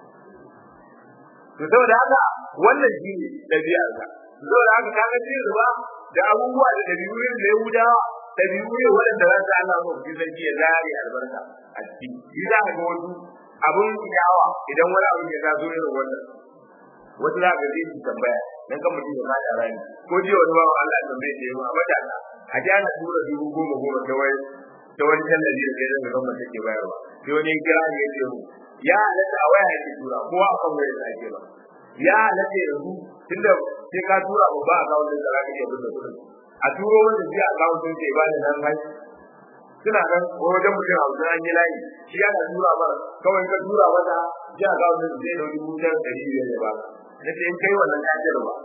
to saboda haka wannan shi ne ɗabi'ar ka saboda haka ka ga cin riba da abubuwa da ɗabi'u da ya hudawa ɗabi'u ne waɗanda za su Allah mu fi sarki ya zare albarka a ciki shi za ka ga wasu abun yawa idan wani abu ya zo irin wannan wata za ka zai tambaya dan kan mutum ya fada rani ko jiya wani bawa Allah tambaye da yawa mata a ji ana tura dubu goma goma ta wani ta wani tallafi da kai daga gwamnati take bayarwa sai wani ya kira ne ya ce mu ya halatta a waya yake tura ko a kan waya da ake ba ya halatta yanzu tunda sai ka tura ba ba a kawo da zaka iya bin da kudin a turo wanda sai a kawo sun ce ba da nan hai suna nan wajen mutum a wajen an yi layi shi yana tura ba kawai ka tura mata ji a kawo sun ce da dubu ɗaya da ɗari biyar ya ba na ce in kai wannan ka ce ba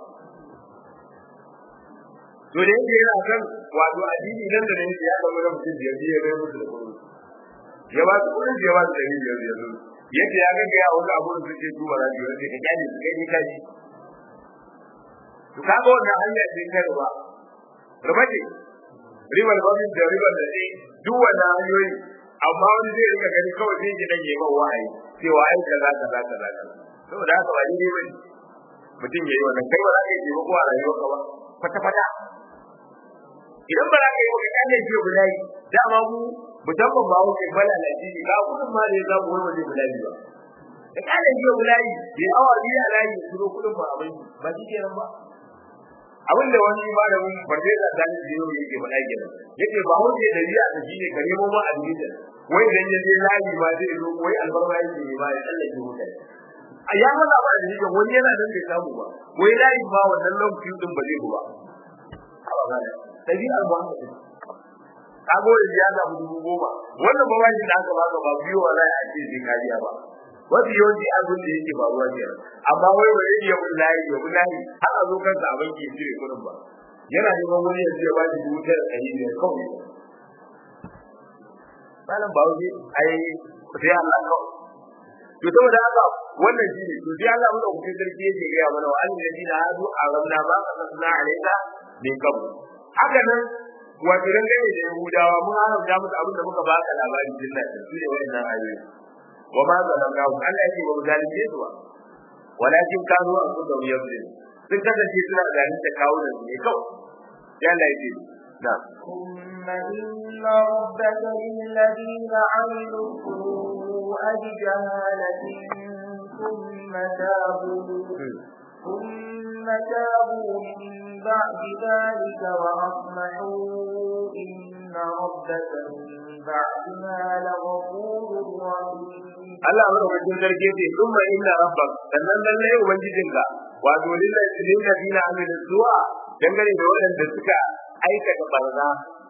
to da yake yana kan wato addini nan da nan ya zama na mutum biyar biyar ya musu da kudin ya ba su kudin ya ba su ɗari biyar biyar yadda ya ga ya wani abu da suke duba da biyu sai ka kyale su kai ne kaji to kaga wannan hanya ce ta riba riba ce ribar babin da ribar da ne duk wannan hanyoyi amma wani zai rika gani kawai zai ji dan yayin wa'ayi cewa ai kaza kaza kaza kaza saboda haka ba daidai bane mutum yayi wannan kai ba za ka yi ba ko a rayuwarka ba kwata kwata idan ba za ka yi wa kyale ce bulayi dama mu musamman ba wuce bala na ji ga kudin ma da ya zamu wani waje bulayi ba da kyale ce bulayi ya awa biyu a layi ya turo kudin ba abin ba shi kenan ba abin da wani malamin farfesa sani biyu yake faɗa kenan yake ba wuce da riya ta shine ka nemo ma admission wai idan ya je layi ma zai zo wai albarma yake ne ba ya tsallake mutane a ya maza ba da yake wani yana nan bai samu ba wai layi ma wannan lokacin din ba zai ba ɗabi'ar Muhammad kago da ya samu dubu goma wannan ba wani da aka baka ba biyo wala a ce sai kariya ba wasu yawanci abin da yake faruwa ke amma wai wani ya bin layi ya bin layi har a zo kansa a banki ya cire kuɗin ba yana neman wani ya ce ba shi dubu tara ɗari biyar kawai malam ba wani ai sai Allah kawai to saboda haka wannan shi ne to sai Allah mun ɗauki sarki yake gaya mana wa an yi da hadu a ramna ba ka sanna alaika min kabu haka nan wato dangane da Yahudawa mun haramta musu abin da muka baka labari din nan su ne wayannan ayoyi wa ma zalamna Allah yake ba mu zalunce su ba walakin kanu an kuka yabdi sun kasance suna zalunta kawo da su ne kawai ya Allah yake na ثم إن ربك للذين عملوا السوء بجهالة ثم تابوا ثم تابوا من بعد ذلك وأصلحوا إن ربك من بعدها لغفور رحيم Allah madaukakin sarki ce thumma inna rabbak sannan lalle ubangijinka wato lillahi lillazina amilu su'a dangane da waɗanda suka aikata barna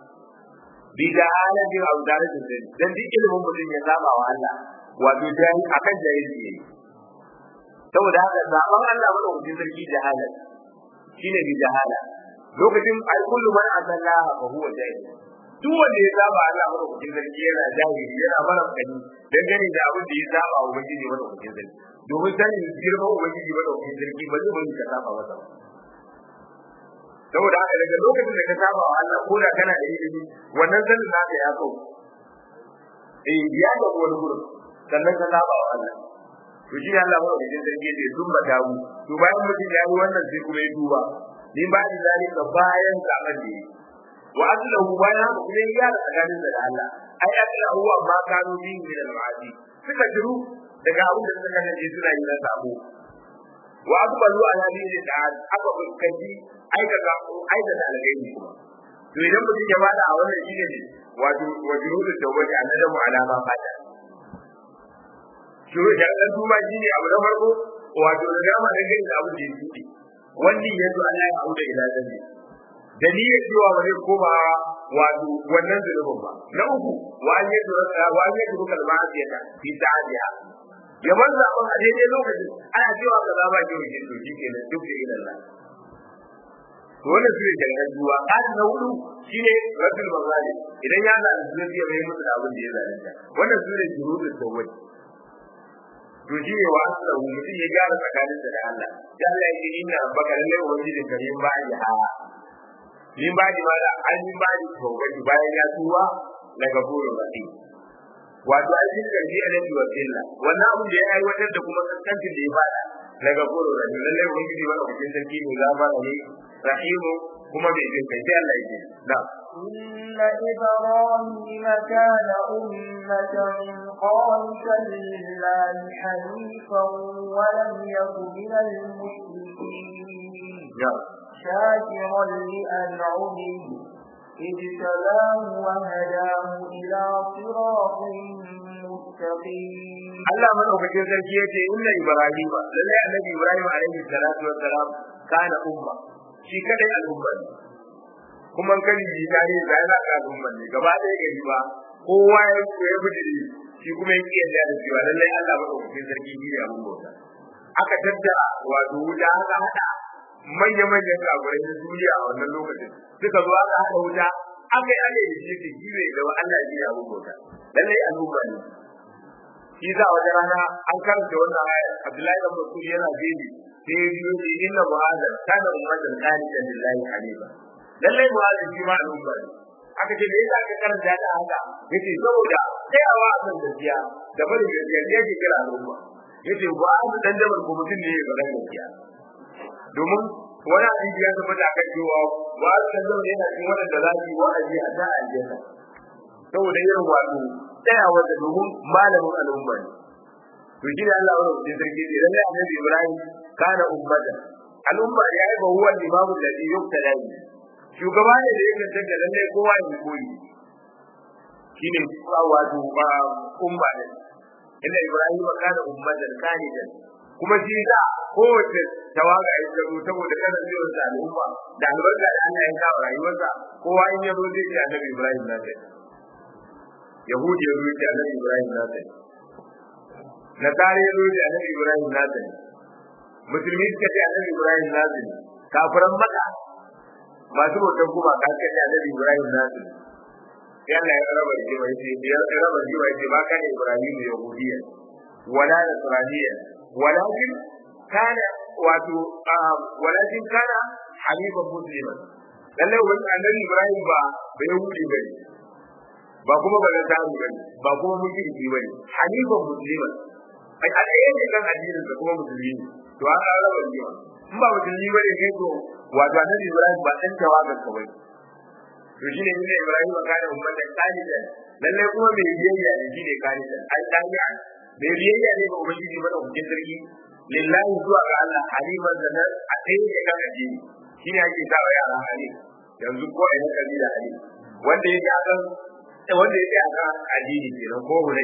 bi da halin abu da rashin sani dan duk ilimin mutum ya saba wa Allah wato jahil akan jahilci ne saboda haka zaben Allah madaukakin sarki jahalan shine bi jahala lokacin ai kullu man asalla fa huwa jahil duk wanda ya saba Allah madaukakin sarki yana jahili yana mara kani dangane da abin da ya saba wa ubangiji madaukakin sarki domin sanin girman ubangiji madaukakin sarki ba zai bari ka saba masa ba saboda haka daga lokacin da ka saba wa Allah ko da kana da ilimi wannan sanin naka ya kau eh ya ga wani gurin sannan ka saba wa Allah to shi Allah ba da jin sarki da sun bata mu to bayan mutum ya yi wannan sai kuma ya duba ni ba ni zalika bayan zaman da yi wa aslahu bayan haka kuma ya da tsakanin da Allah ai aslahu wa ma kanu bi min al-ma'asi suka jiru daga abin da suka kace suna yi na sabo wa aqbalu ala dini ta'ala aka fuskanci aikata aikata alghairi kuma to idan mutum ya bada a wannan shine ne wato wajudu tawbati annadamu ala ma fata shuru da dan duba shine abu na farko wato da gama da gani da abu da yake yi wannan yazo Allah ya auda ila dalili dalilin cewa ba zai koma wato wannan zulubin ba na uku wa an yadu wa an yadu kalma'iyata fi ta'adiya ya bar zaben a daidai lokacin ana cewa ka zaba ki wuce to shi ke nan duk da ilallah to wannan shi ne jangan duwa kan na hudu shine rasul mazali idan ya da zuci ya bai musu da abin da ya zalunta wannan shi ne jurudul tawwid to shi ne wa asala mutum ya gyara tsakanin da Allah ya Allah ya ce inna rabbaka lalle wajidin karim ba'i ha min ba di mala an min ba di tawbati bayan ya tuwa daga burin rahim wato an yi karfi a nan wa illa wannan abin da ya aiwatar da kuma kaskancin da ya fada daga burin rahim lallai ubangiji wani bikin sarki ne gafara ne rahimu kuma mai jin kai sai Allah yake na إن إبراهيم كان أمة قانتا لله حنيفا ولم يك من المشركين ya شاكرا لأنعمه اجتباه وهداه إلى صراط مستقيم Allah madaukakin sarki yace inna ibrahima lalle annabi ibrahim alaihi salatu wassalam kana umma shi kadai al'umma ne kuma kan yi tare da yana ka al'umma ne gaba ɗaya gari ba kowa ya ya bijiri shi kuma yake yadda da cewa lalle Allah madaukakin sarki ne ya mun bauta aka tattara wato wuta aka hada manya manyan kafirai na duniya a wannan lokacin suka zo aka hada wuta aka yi ake da shi da gibe da Allah ya mun bauta lalle al'umma ne shi za a wajen rana an karanta wannan aya Abdullahi ibn Mas'ud yana gani sai ya biyo shi inna mu'adhan kana ummatan qanitan lillahi hanifa lalle mu'adhan shi ma al'umma ne aka ce me yasa aka karanta da haka yace saboda tsayawa a kan gaskiya da barin gaskiya ne yake kira al'umma yace mu'adhan dan da ko mutum ne ya faɗa gaskiya domin wani hadisi ya tabbata akan cewa mu'adhan dan yana cikin wadanda za su yi wa'azi a ta aljanna saboda irin wato tsayawa da domin malamin al'umma ne to shi ne Allah wani mutum sarki ne lalle annabi Ibrahim kana ummatan al'umma ya yi bahuwa limamu da zai yukta layi shugaba ne da ya cancanta lalle kowa ya koyi shi ne wato ba umma ne inda Ibrahim kana ummatan kanidan kuma shi da kowace tawaga ya zaro saboda kasancewar sa al'umma da albarka da Allah ya kawo rayuwarsa kowa in ya zo zai ce annabi Ibrahim na sai yahudi ya zuci annabi ibrahim na sani nasara ya zuci annabi ibrahim na sani musulmi suka ce annabi ibrahim na sani kafiran maka masu bautan kuma ka ce annabi ibrahim na sani sai Allah ya raba shi mai ce ya raba shi mai ce ba kana ibrahim yahudiyya wala nasraniyya walakin kana wato walakin kana hanifan musliman lalle wani annabi ibrahim ba bai yahudi bane ba kuma ba na samu bane ba kuma mushriki bane hanifan musliman ai a ɗaya ne kan addinin da kuma musulmi ne to an ga raba ne in ba musulmi bane kai to wato annabi Ibrahim ba dan tawagar ka bane to shine ne Ibrahim ba kana ummatan qanitan lalle kuma mai biyayya ne shine qanitan ai danya mai biyayya ne ga ubangiji ba da hukuncin sarki lillahi zuwa ga Allah haliman da nan a ɗaya ne kan addini shine ake sa wa yara hali yanzu ko ina kabila hali wanda ya ga wanda yake a kan addini kenan ko hulai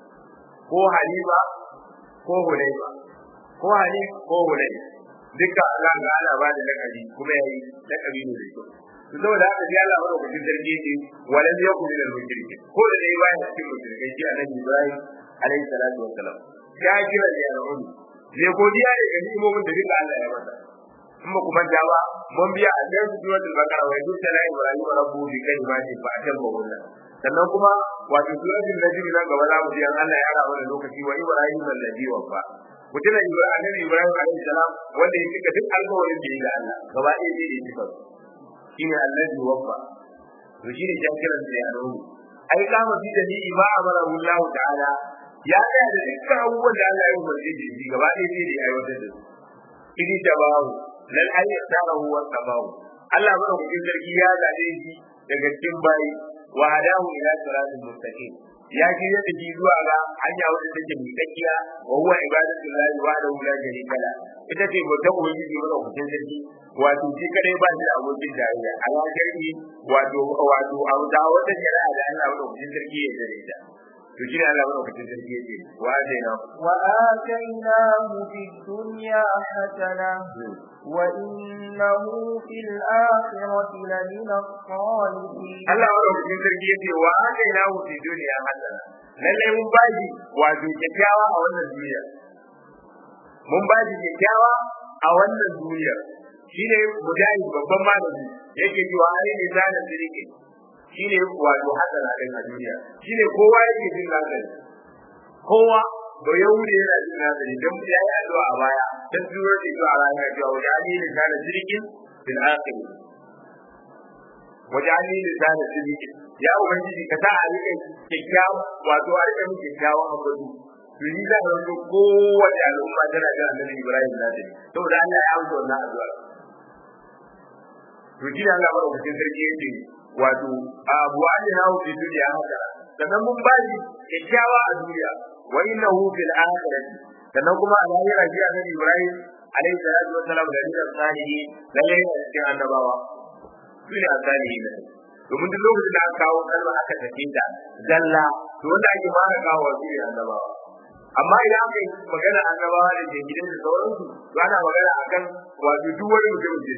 ko halifa ko hulaifa ko hali ko hulai duka Allah ga ana ba da lakabi kuma yayi lakabi ne da kyau to saboda haka sai Allah bada kudin sarki ce walan yakun min al-mushriki ko da dai bayan cikin mushrikai shi annabi Ibrahim alaihi salatu wassalam ya kira da ya rauni ne godiya ne ga ni'imomin da duka Allah ya masa in ba kuma jawa mun biya a cikin suratul baqara wa yusuf ta ibrahim rabbu bi kalimati fa atamma wannan sannan kuma wato suratul najm nan gaba za mu ji an Allah ya rawa da lokaci wa ibrahim alladhi wafa mutum da ibrahim ibrahim alaihi salam wanda ya cika duk alƙawarin da ya ga Allah gaba ɗaya zai yi cika shine alladhi wafa to shine jakiran da ya rawu ai kama fi da ni ma amara Allah ta'ala ya ga da dukkan abubuwan da Allah ya umarce shi gaba ɗaya zai yi aiwatar da su idi tabahu lal ayyadahu wa tabahu Allah madaukakin sarki ya zabe shi daga cikin bayi wa hadahu ila siratal mustaqim ya ji ya tafi zuwa ga hanya wadda take miƙaƙiya wa huwa ibadatullahi wahdahu la sharika la ita ce bautar ubangiji madaukakin sarki wato shi kadai ba shi da abokin tarayya ala shar'i wato wato a da wata shari'a da Allah madaukakin sarki ya dare ta to shi ne Allah madaukakin sarki ya ce wa ataina wa atainahu fid dunya hasana wa innahu fil akhirati lamina salihin Allah madaukakin sarki ya ce wa atainahu fid dunya hasana lalle mun baji wato kyakkyawa a wannan duniya mun baji kyakkyawa a wannan duniya shine mujahid babban malami yake cewa ai ne zana sirike shine wato hasana din a duniya shine kowa yake jin nazari kowa ba yahudi yana jin nazari dan ya yi addu'a a baya dan zuwa da zuwa rana cewa wajani ne zana sirike fil akhir wajani ne zana sirike ya ubangiji ka sa a rike kyakkyawa wato a rike kyakkyawan abu Tuni za a zo kowace al'umma tana da annabi Ibrahim na da saboda Allah ya amsa wannan addu'a to shi ne Allah madaukakin sarki yake wato abu ali hawo fi duniya haka sannan mun ba shi kyakkyawa a duniya wa innahu fil akhirati sannan kuma a lahira shi annabi Ibrahim alaihi salatu wa salam da ridan salihi lalle ne cikin annabawa su ne asalihi ne domin duk lokacin da aka kawo kalma aka tafi ta zalla to wanda ake fara kawo su ne annabawa amma idan aka yi magana annabawa da ke gidan da sauransu to ana magana akan wato duk wani mutum ne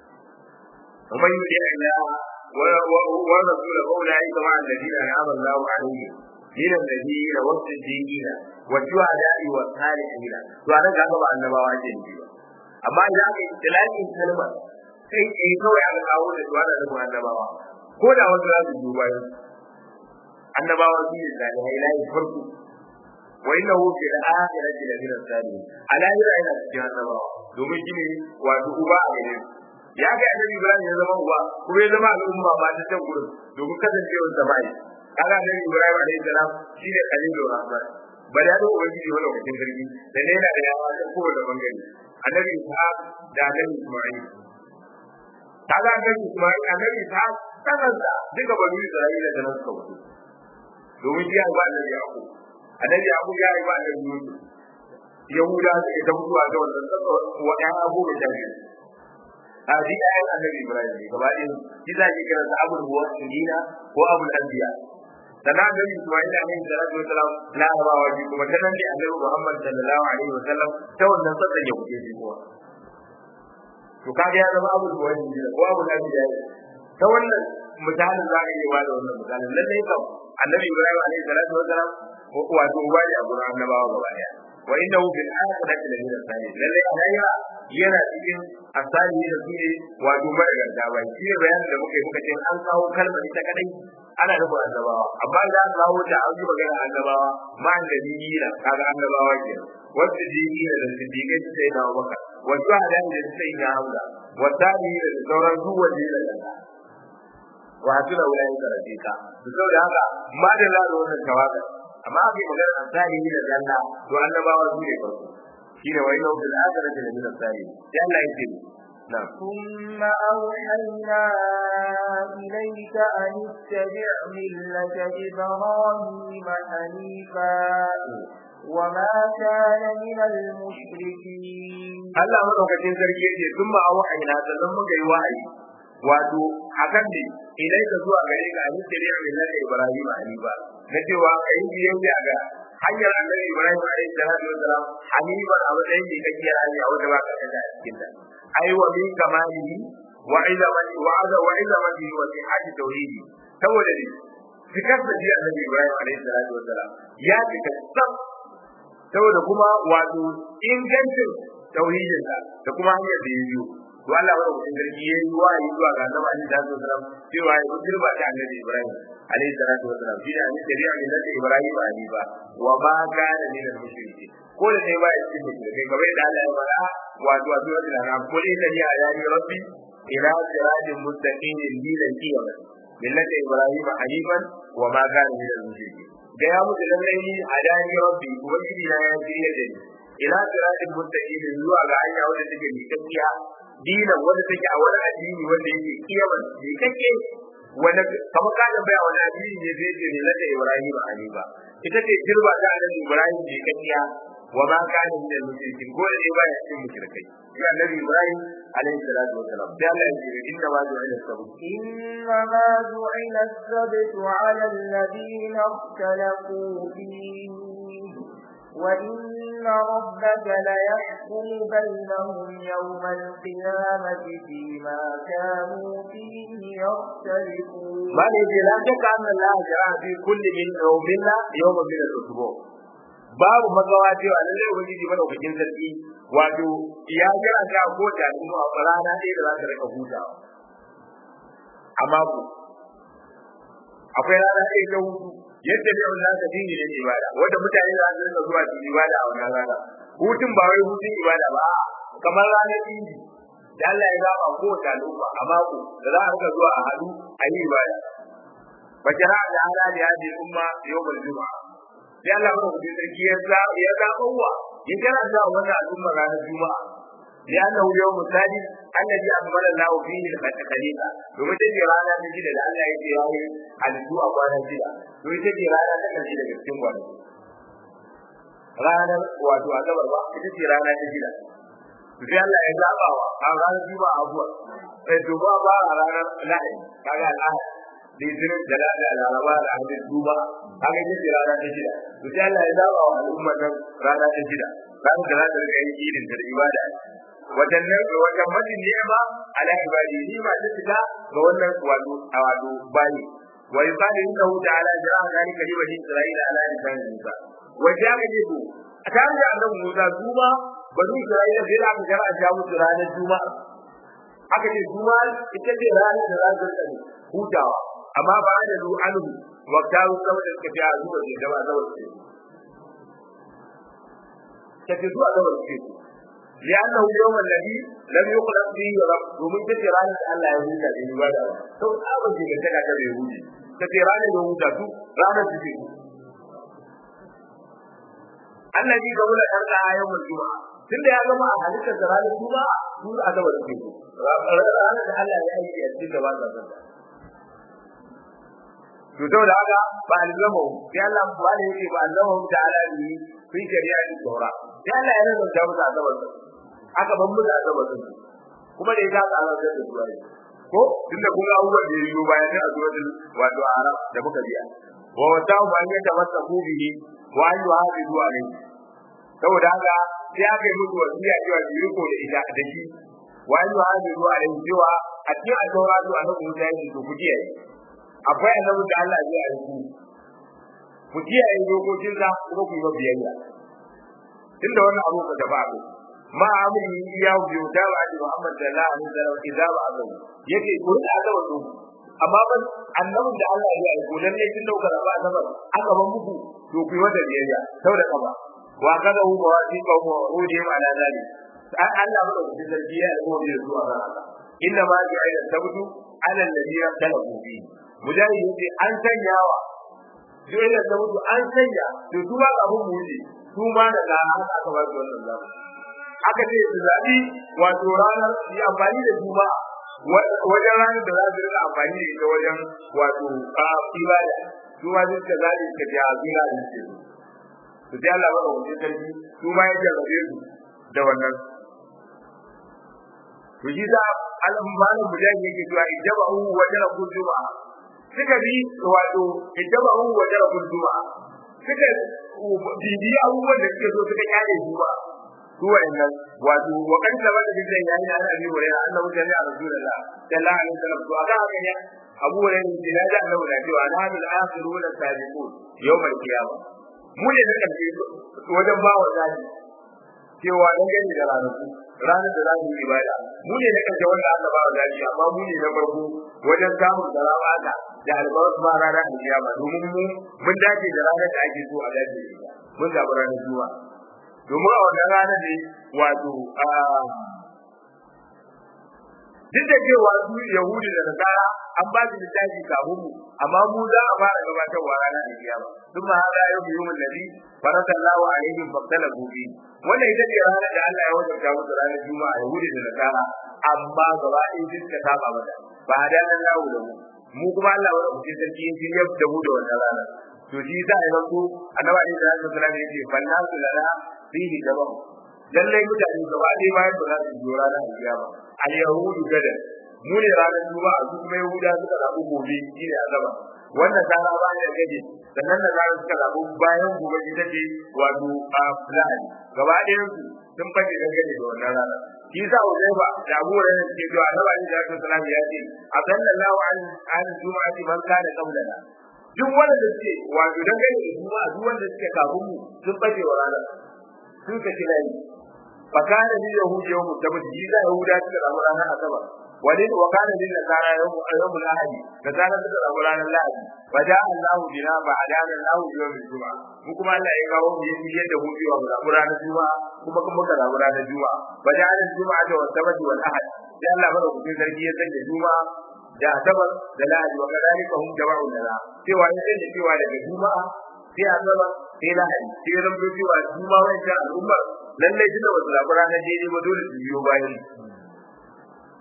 ومن يطع الله ورسوله اولئك مع الذين انعم الله عليهم من النبيين والصديقين والشهداء والصالحين to anan ga ba annabawa ke ne amma idan aka yi tilakin kalma sai kai kawai aka kawo da duwa da annabawa ko da wasu za su duba yau annabawa su ne da ilahi farko wa innahu fil akhirati la min as-salihin alahira ina cikin annabawa domin shi ne wato uba a gare ya ga annabi Ibrahim ya zama uba kuma ya zama al'umma ba ta can gurin domin kasancewar samai kaga annabi Ibrahim alaihi salam shi ne khalilur rahman ba da yadda ubangiji wani lokacin sarki da ne yana da yawa ta kowane bangare annabi Ishaq da annabi Isma'il kaga annabi Isma'il annabi Ishaq kanansa duka banu Isra'ila da nan suka wuce domin shi ya ba annabi Yaqub annabi Yaqub ya yi ba annabi Yusuf Yahuda suke ta mutuwa ga wannan tsaka wa ɗan abubuwan jami'a a ji ayan annabi Ibrahim ne gaba ɗin shi za ki kira abul muwahhidina ko abul anbiya sannan annabi Isma'il alaihi salatu wa salam larabawa ji kuma ta nan ne annabi Muhammad sallallahu alaihi wa sallam ta wannan sassan ya kuke ji kuwa to kaga ya zama abul muwahhidina ko abul anbiya ta wannan misalin za ka yi ba da wannan misalin lallai kam annabi Ibrahim alaihi salatu wa salam wato uba ne a gurin annabawa gaba ɗaya wa innahu fil akhirati la min as-salihin lalle alayya yana cikin asali da su ne wato mai garda ba shi ne bayanin da muka yi muka ce an kawo kalmar ita kadai ana da annabawa amma da an kawo ta an yi magana annabawa ma an da niyira kaga annabawa ke wasu jini da siddiqai su sai na maka wasu hadan da su sai na hamza wasani da sauran duk wanda ya daga wa hasuna ulai ka rafiqa saboda haka ma da la wannan tawakkal amma bai magana an salihi da janna to annabawa su ne farko shine wa inna fil akhirati la min as-salihin sai Allah yake na ثم أوحينا إليك أن اتبع ملة إبراهيم حنيفا وما كان من المشركين Allah madaukakin sarki yake sun ma wahayi sannan muka yi wahayi wato hakan ne ilai ka zuwa gare ka an tabi'a millata Ibrahim hanifa na cewa kai biyayya ga hanyar annabi Ibrahim alaihi salatu wasalam hanifa a matsayin da kake hanya wanda ba ka kada a cikin ta ai wa min kamalihi wa izamati wa aza wa izamati wa sihhati tauhidi saboda ne fikar da ji annabi Ibrahim alaihi salatu wasalam ya fita sab saboda kuma wato ingancin tauhidin da kuma hanyar da ya biyo to Allah ba da sarki yayi wahayi zuwa ga Annabi Ali da sallallahu cewa ya girba ta Annabi Ibrahim alayhi salatu wasalam shi da ni shari'a min da Ibrahim ali ba wa ma kana min al-mushriki ko da ne ba ya cikin mushrikai kamar da Allah ya fara wato wato da na ko ne da ya yi rabbi ila siratin mustaqim dinan qiyamah millati Ibrahim hanifan wa ma kana min al-mushriki da ya mutu lallai ni adani rabbi ubangiji na ya shirya da ni ila siratin mustaqim zuwa ga hanya wanda take miƙaƙiya dinan wanda take a wani addini wanda yake kiyaman bai kake wanda kamar ka da baya wani addini ne zai ce ne lada Ibrahim hanifa ita ce girba ta annabi Ibrahim bai kakiya wa ma kana min al-mushrikin ko ne ba ya cikin mushrikai ya annabi Ibrahim alaihi salatu wa salam da Allah ya ce inna ma du'a sabu إنما جعل السبت على الذين اختلفوا فيه وإن ربك ليحكم بينهم يوم القيامة فيما كانوا فيه يختلفون ما نجي لا شك أن الله جرى في كل من يومنا يوم من الأسبوع babu magawa cewa lallai ubangiji madaukakin sarki wato ya jira ka ko da kuma a rana ɗaya da za ka rika hutawa a mako akwai rana ɗaya ta hutu yadda ne wannan ka dinga yin ibada wanda mutane za su rinka zuwa cikin ibada a wannan rana hutun ba wai hutun ibada ba kamar ranar idi da Allah ya zaba ko ta al'umma a mako da za a rika zuwa a hadu a yi ibada fa jara da ala da hadi umma yawmul juma'a sai Allah ya rubuta sarki ya za ya zabawa ya jira da wannan al'umma ranar juma'a ya annahu yawmul sadi annabi akbara lahu fihi al-khaliqa domin ta ce rana ta shida da Allah ya ce ya yi halittu a kwanan shida to ita ce rana ta karshe daga cikin kwanaki ranar wato asabar ba ita ce rana ta shida to sai Allah ya zaba wa a ranar juma'a abuwa sai to ba ba a ranar lahadi kaga al'ahad litinin da lada laraba da hadin duba kaga ita ce rana ta shida to sai Allah ya zaba wa al'ummar nan rana ta shida ranar da za ta rika yin idin da ibada wajen nan wajen majin ne ma ala ibadi ni ma ta fita ga wannan wato a wato bayi wa yuqalu innahu ta'ala jara'a dhalika li bani isra'ila ala lisan musa wa ja'a jibu a tare da annabi musa duba bani isra'ila sai da aka jara'a ja musu ranar juma'a aka ce juma'a ita ce ranar da za ta tsare hutawa amma ba da zu anhu wa taru saboda suka ce a zuwa ne da ba zawar ce kace zuwa zawar ce لأنه اليوم الذي لم يخلق فيه رب ومن تتران الله يهودا لعبادة تو أبن جيجا تكا كبه يهودي تتران يهودا تو رانا تتكو الذي قبل أرقى يوم الجمعة tun da ya gama a halittar da ranar kuma su a gaba da teku ranar da Allah ya yi a cikin gaba da sanda to saboda haka ba alzama sai Allah ba ne yake ba alzama ta ala ni fi shari'a da saura sai Allah ya rasa ta musu azabar aka ban musu azabar su kuma da ya ka tsara da su rai ko tunda kun ga abubuwan da ya yi bayan da azwatul wato arab da muka biya wa wata ba ne ta masa kubihi wa an yi hafi zuwa ne saboda haka sai aka yi musu wasiya cewa su riko da ita da shi wa an yi hafi zuwa ne cewa a cikin azaura zuwa na kuma ya yi su ku kiyaye akwai annabi da Allah ya yi ku ku kiyaye dokokin sa kuma ku yi biyayya tunda wannan abu ka gaba ku ma amri ya biyo da ba da Muhammad sallallahu alaihi wasallam idza ba azu yake ko da aka wato amma ban annabin da Allah ya aiko dan ne tun dauka da ba azabar aka ban muku to ku yi wata biyayya saboda kaba wa kada hu ba wasi ka mu rudi ma ala zali an Allah ba da sarki ya aiko da zuwa ga haka inna ma ja'ala tabtu ala alladhina talabu fi mujahid yace an sanyawa ja'ala tabtu an sanya to duba abun mu ne su ma da ga haka aka ba su wannan zamu aka ce su zabi wato ranar yi amfani da juma'a wajen ranar da za su rika amfani da ita wajen wato ibada su ma suka zabi suka ce a zura da ce su sai Allah ba wajen sarki su ma ya jarrabe su da wannan to shi sa al-malam mujahid yake cewa ijabahu wa jarabu juma'a suka bi wato ijabahu wa jarabu juma'a suka bibi abubuwan da suke so suka kyale su ba su wa'annan wato wa kan saba da bidan yayi na Abi Hurairah annahu jalla a Rasulullah sallallahu alaihi wasallam to aka haka ne Abu Hurairah ne da da Allah da cewa na bil akhirun sabiqun yawm al-qiyamah mu ne da kace wajen ba wa zali cewa dan gani da ranaku ranar da za mu yi ibada mu ne da kace wanda aka ba wa zali amma mu ne na farko wajen samun da rabata da albarka ba ranar alkiyama domin mu mun dace da ranar da ake so a dace da ita mun zaɓi ranar juma'a domin a wannan rana ne wato duk da cewa su yahudi da nasara an ba su littafi kafin mu amma mu za a fara gabatarwa ranar da kiyama sun ma hada yau mu yi nabi farakallahu alaihim faqtala gobe wannan ita ce ranar da Allah ya wajabta musu ranar juma'a yahudi da nasara amma gaba ɗaya duk ka saba mata ba da nan lawo da mu mu kuma Allah wa rabbi sarki yin ya da mu da wannan rana to shi za a yi zanto annabi alaihi salatu wasallam ya ce fannasu lana fihi daban lallai mutane gaba ɗaya bayan ba za su yi ranar alkiyama al yahudu gada mu ne ranar juma'a su kuma yahuda suka zaɓi gobe shi ne azaba wannan tsara ba ne gaje sannan da zarar suka zaɓi bayan gobe ita ce wato a fulani gaba ɗayan su sun fashe dangane da wannan rana shi sa Uzaifa da Abu Hurairah suke cewa Annabi Ali sallallahu alaihi wasallam ya ce asallallahu an an juma'ati man kana qablana duk wanda suke wato dangane da juma'a duk wanda suke kafin mu sun fashe wa ranar sun ka kira ni fakana ni yahudi yawmu tabbata shi da yahuda suka samu ranar asabar wani wa kana lil nasara yawmu yawmul ahadi da kana suka samu ranar lahadi fa da Allahu bina ba adana Allahu yawmul juma'a mu kuma Allah ya kawo mu yin yadda mu biwa mu samu ranar juma'a kuma kuma muka samu ranar juma'a fa da al juma'a da wasabati wal ahad sai Allah bada ku sarki ya sanya juma'a da asabar da lahadi wa kadalika hum jama'u lana cewa ya sanya cewa daga juma'a sai asabar sai lahadi sai ran cewa juma'a wannan al'ummar lallai tunda wasu zaɓi ranar daidai ba dole su biyo bayan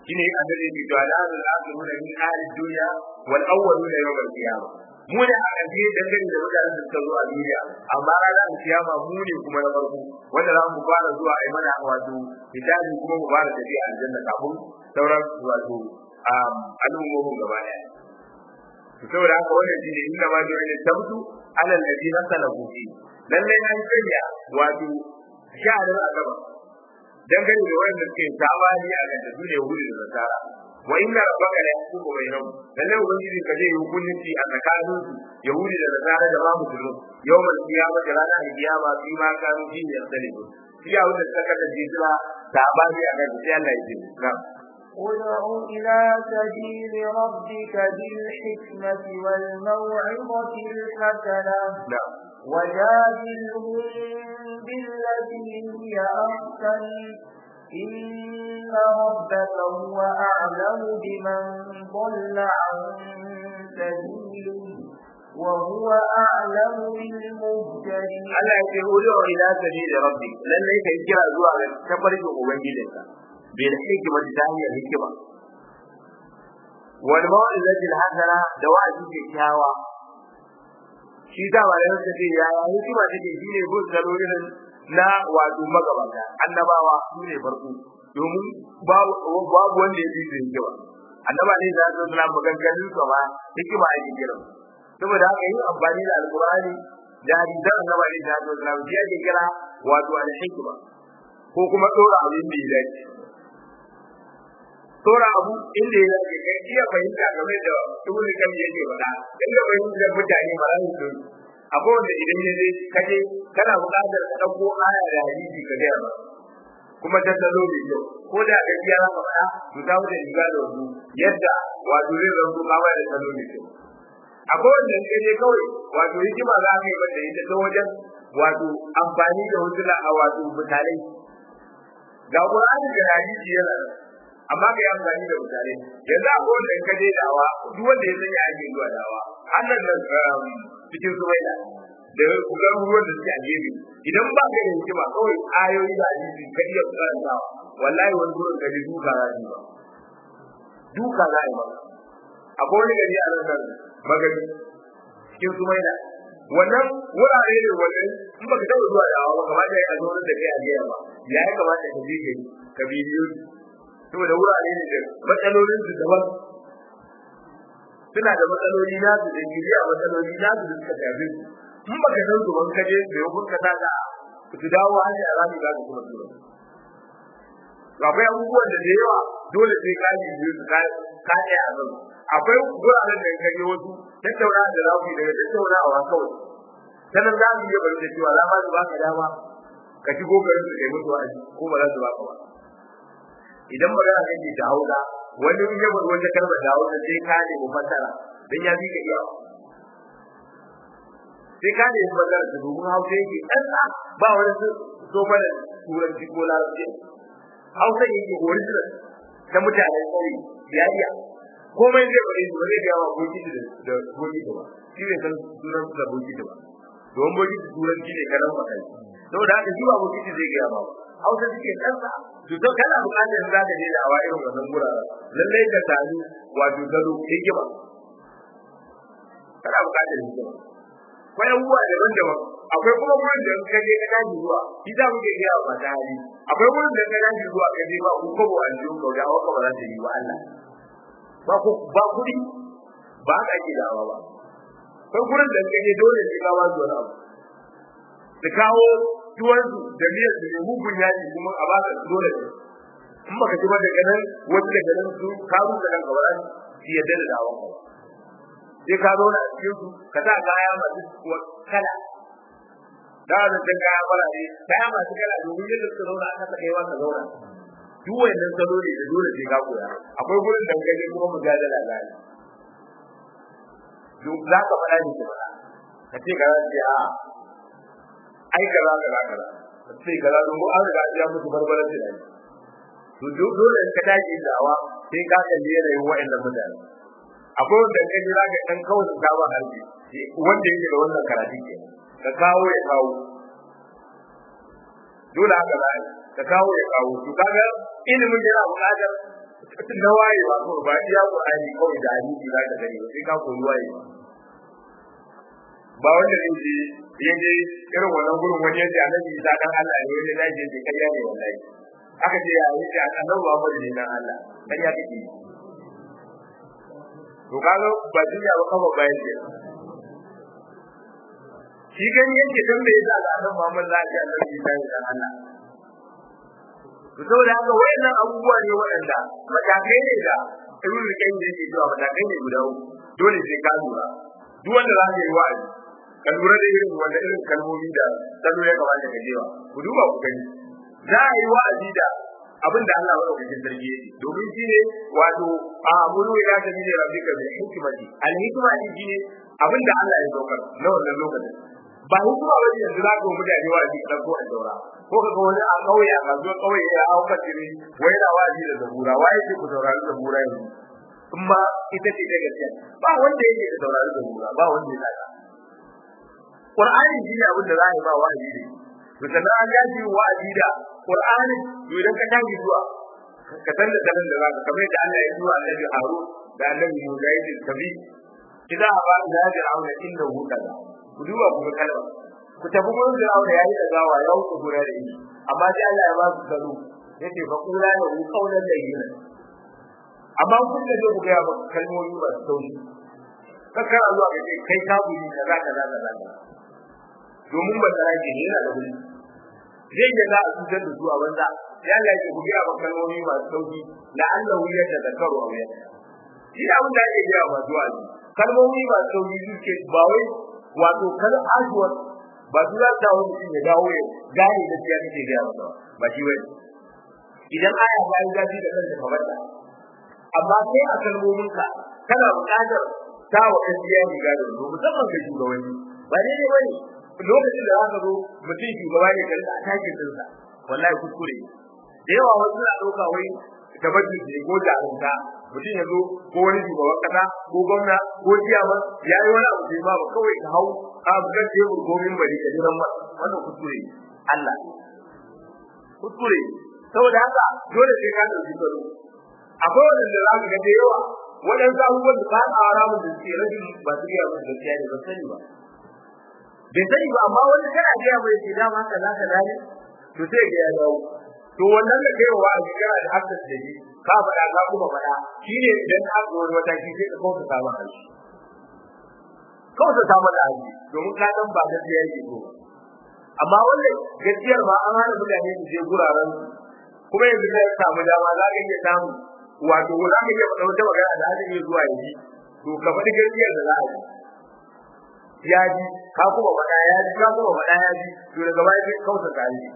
shine annabi bi da al'adul akhiruna min ahli dunya wal awwaluna yawm al-qiyamah mu ne a ƙarshe dangane da mutanen da suka zo a duniya amma ranar kiyama mu ne kuma na farko wanda za mu fara zuwa a yi mana wato hijabi kuma mu fara tafiya aljanna kafin sauran wato al'ummomin gaba ɗaya saboda haka wannan shine inda ma jiya ne tabtu alal ladina salaku fi lallai an sanya wato sha'anin azaba dangane da wanda suke tabani a kan su ne hudu da nasara wa inna rabbaka la yahkumu bainahum lallai ubangiji ka zai hukunci a tsakanin su yahudi da nasara da ma musulmi yawmal qiyamah da ranar qiyama fi ma kanu fi yastalimu shi ya wanda suka kasance suna tabani a kan sai Allah ya ce na'am ادع إلى سبيل ربك بالحكمة والموعظة الحسنة نعم وجادلهم بالتي هي أحسن إن ربك هو أعلم بمن ضل عن سبيله وهو أعلم بالمهتدين Allah ya ce hudu ila sabili rabbi lallai kai kira zuwa ga tafarkin ubangijinka bil hikmati ta hanyar hikima wal mau'izati al hasana da wa'azi kyakkyawa shi da ba da yake ya ya hikima take shine bin salo irin na wato magabata annabawa su ne farko domin babu babu wanda ya fi hikima annaba ne da zai zama maganganun sa ba hikima ake kira saboda haka yin amfani da alqur'ani da hadisan annaba ne da zai zama shi ake kira wato al hikima ko kuma dora abin da ya dace dora abu inda ya dace kai iya fahimta game da ibnu kam yake faɗa inda fahimtar mutane ba za su akwai wanda idan ya je kaje kana buƙatar ka ɗauko aya da hadisi ka gaya ba kuma ta tsaro mai kyau ko da ka biya za ka faɗa to ta wuce riga da wasu yadda wato zai zanto ka bayar da tsaro mai kyau akwai wanda in ka je kawai wato hikima za ka yi mata ita ta wajen wato amfani da wasu a wato mutane ga Qur'ani da hadisi yana amma ka yi amfani da mutane yanzu akwai wanda in ka je dawa duk wanda ya sanya ake zuwa dawa annan da cikin sumaila da kugar ruwan da suke a gefe idan ba ka da hikima kawai ayoyi da hadisi ka iya karantawa wallahi wani gurin ka ji duka za yi ba duka za yi ba akwai wani gari a nan magani cikin sumaila wannan wurare ne wannan in baka taɓa zuwa dawa ba kamata ya zo da kai a jiya ba ya yi kamata ka je gari ka bidiyo saboda wurare ne da matsalolin su daban suna da matsaloli na su da gidi a matsaloli na su da suka shafi su in baka san su ban kaje da yau ka ta ga su dawo hali a rami za su kuma su akwai abubuwan da da yawa dole sai ka yi su ka ka a kan akwai guraren da kaje wasu tattauna da za ku yi daga tattaunawa kawai sanan za mu iya bari da cewa za ma su baka dama ka shigo garin su kai musu wa'azi ko ba za su baka ba idan magana kake da hausa wani in ya bar wata kalmar da hausa sai ka ne mu fasara dan ya bi ka iya sai ka ne mu fasara da domin hausa yake tsantsa ba wani so mana turanci ko larabci hausa yake original ta mutanen kauye ya iya komai zai bari su zai ga wa boki da da boki da ba shi ne san sunan da boki da ba don boki da turanci ne karan makai saboda haka shi ba boki zai ga ba hausa suke tsantsa to to kana buƙatar za ka je da awa irin wannan guraren lallai ka sami wato gado hikima kana buƙatar hikima akwai abubuwa daban-daban akwai kuma wurin da ka je ka tashi zuwa shi za mu ke gaya wa mata hali akwai wurin da ka tashi zuwa ka je ba ku kobo a jiyo ka ga haka ba za ta yi wa Allah ba ku ba kuɗi ba ka ake dawa ba akwai wurin da ka je dole ne ka ba su wani abu su kawo tuwansu da miyar su ne mugun yaji kuma a baka dole ne in baka ci ba daga nan wasu daga nan su ka rusa kanka ba su yadda da dawon ka sai ka zauna a cikin su ka sa kaya masu kala da da ta kaya farare kaya masu kala domin yadda suka zauna aka saka yawa ka zauna duk wannan salo ne da dole sai ka koya akwai gurin dangane kuma mujadala zai duk za ka faɗa ne ka faɗa ka ce ka ce a ai kaza kaza kaza sai kaza don an riga ya musu barbarar da ni to dole in ka tashi dawa sai ka kalli yanayin wa'annan mutane akwai wanda kai jira ga dan kawai ka ba harbi wanda yake da wannan karatu ke ka kawo ya kawo dole haka za ka kawo ya kawo to kaga ilimin yana buƙatar na wayewa ko ba iya Qur'ani kawai da hadisi za ka gani ba sai ka koyi wayewa ba wanda zai je ya je irin wannan gurin wani yace annabi Isa dan Allah ne wani zai je kariya ne wallahi aka ce ya yi annabi Muhammad ne dan Allah kariya kake to kaga ba duniya ba kafa bayan ce shi gani yake dan bai da annabi Muhammad za ka annabi Isa ne dan Allah to saboda haka wayannan abubuwa ne waɗanda matakai ne da ibn al-qayyim yake cewa matakai ne guda uku dole sai ka lura duk wanda za ka yi wa'azi ka lura da irin wanda irin kalmomi da salo ya kamata ka jewa ku duba ku gani za a yi wa'azi da abin da Allah ya cikin sarki yake domin shi ne wato a muru ya ta bi rabbika bil hikmati al hikma din shi ne abin da Allah ya saukar na wannan lokacin ba hikima ba ne yanzu za ka mutane wa'azi ka ko a daura ko ka ga wani a kauye a kasuwa kauye ya hauka tiri wai na wa'azi da zabura wai yake ku saurari zabura yanzu in ma ita ce ta gaskiya ba wanda yake da saurari zabura ba wanda ya saka Qur'ani shi ne abin da za a yi ba wa'azi ne to sannan an gaji wa'azi da Qur'ani idan ka tashi zuwa ka san da sanin da za ka kamar da Allah ya zuwa Annabi Harun da Annabi Musa ya ce tabi idan ba da ya auna inda hu kaza ku duba ku ga kalma ku tafi gurin Fir'auna yayi da gawa ya wuce gura da shi amma sai Allah ya ba su salo yace fa kula da hu kaulan layyina amma kun da ku ga ba kalmomi ba su taushi kakkar zuwa ka ce kai ka buri kaza kaza kaza domin ba tsara ke yana da wuri zai ga za a cutar da su a banza ya Allah ya ku biya kalmomi masu sauki la Allah ya da zakaru a wayar shi da abin da ake biya ba zuwa ne kalmomi masu sauki suke ba wai wato kal aswad ba su za ta wani ya dawo ya gane da siya kake biya ba ba shi wai idan aya ba ya gaji da kanta kamar ta amma sai a kalmominka kana buƙatar ta wa kan biya ni gado musamman ga shugabanni ba ne ne bane lokacin da zaka zo mutum shugaba ne kan atakin dinsa wallahi kuskure da yawa wasu na dauka wai tabbaci ne ko da alunta mutum ya zo ko wani shugaban kasa ko gwamna ko ciyama ya yi wani abu da ba kawai ka hau ka buga tebur ko min bari ka jiran masa wannan kuskure Allah kuskure saboda haka dole sai ka dauki tsaro akwai wanda za ka ga da yawa waɗansu abubuwan da ka tsara mun da suke rashin ba su iya mun gaskiya ne ba sani ba bai sani ba amma wanda kana ga mai ce dama haka zaka dani to sai ga ya dawo to wannan da kai wa a kana da hakkin da shi ka faɗa ka kuma faɗa shine idan ka zo wani mataki sai ka kauta ta maka shi kauta ta maka shi domin ka dan ba gaskiya yake ko amma wannan gaskiyar ma an hana mutane su je guraren kuma yanzu kai samu dama za ka iya samu wato za ka iya faɗa wata magana da aka iya zuwa yanzu to ka faɗi gaskiyar da za a yi ya ji ka kuma faɗa ya ji ka kuma faɗa ya ji to daga baya sai kausa ka yi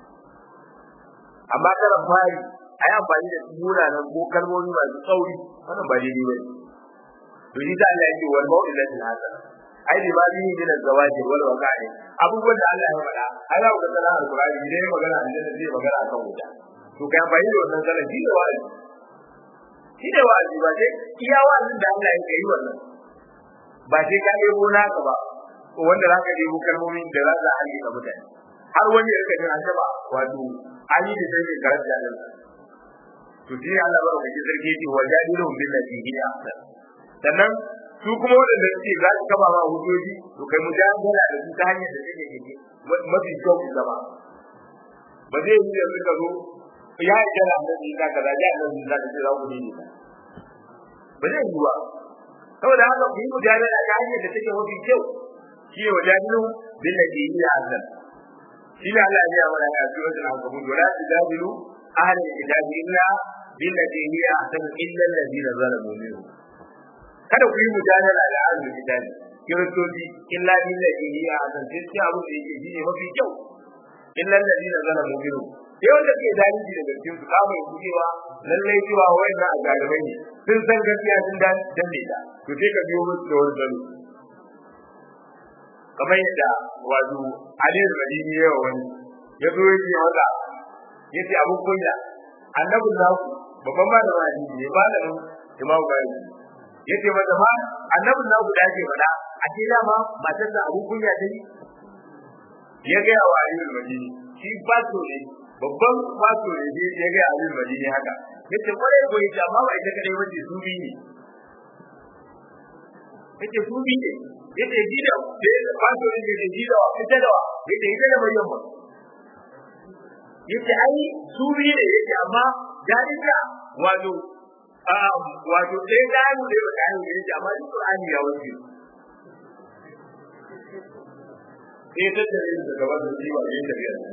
amma kana fari ai amfani da munanan ko kalmomi masu tsauri wannan ba daidai bane to shi da Allah yake wal mau'izatil hasana ai bi ba ni min zawaji wal waqa'i abubuwan da Allah ya faɗa ai za ku ga sanar alqur'ani idan magana aljanna zai magana akan wuta to kai amfani da wannan sanar shi da wa'azi shi da wa'azi ba sai iya wa'azin da Allah ya yi wannan ba sai ka ɗebo naka ba ko wanda za ka ɗebo kalmomin da za a halika mutane har wani ya rika jin an taɓa wato an yi da sai mai karanta nan to shi Allah ba ka ji sarki ce wa jadilun bil lati hi ahsan sannan su kuma waɗanda suke za su kama ma hujjoji to kai mujadala da su ta hanyar da take yake mafi kyau zama ba zai yi yanzu ka zo ya yi kira annabi ka kaza ya annabi ka ce za ku ne ba zai yi ba saboda haka ku yi mujadala ta hanyar da take mafi kyau shi ne wajadilu bil ladhi hiya ahsan shi ne Allah ya mana a suratul ankabut wala tujadilu ahli kitabi illa bil ladhi hiya ahsan illa alladhina zalamu minhum kada ku yi mujadala da ahli kitabi kiristoci illa bil ladhi hiya ahsan sai sai abu da yake shine mafi kyau illa alladhina zalamu minhum sai wanda ke zalunci daga cikin su kama yi cewa lallai cewa wayannan azalimai ne sun san gaskiya sun danne ta to sai ka biyo musu da wani zalo kamar yadda wato Ali Madini yawa wani ya zo ya ce wanda ya ce abun kunya annabin naku babban malamin hadisi ne malamin Imam Bukhari ya ce mata ma annabin naku da ake faɗa a ce dama matar da abun kunya ta yi ya ga wa Ali Madini shi ba so ne babban wato ne ya ga abin madini haka yace kwarai ko yace amma ba ita kadai bace su bi ne yace su bi ne yace gida da wato ne da gida ita da yace ita da bayan ba yace ai su bi ne yace amma dalika wato wato sai da mu da ba kai yace amma Qur'ani ya wuce sai ta tare da gaba da jiwa yayin da biyar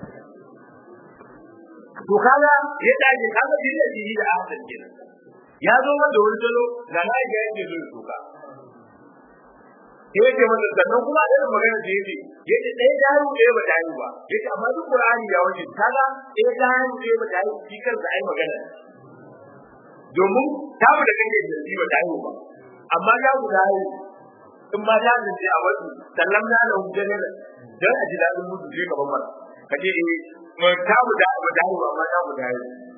to kaga ya dace kaga bin da shi da ahsan kenan ya zo wanda wani salo ga lai ga yake zo tuka sai yake masa sannan kuma da magana da yake yake dai daru da ba daru ba yake amma duk qur'ani ya wuce kaga dai daru da ba daru shi kansa ai magana domin ta mu da kake da shi ba daru ba amma ya guda in ba ta da a wasu sallam na da hujjar dan a ji dadin mutu sai gaban mara kaje eh mu ta mu da mu dawo amma ta mu dawo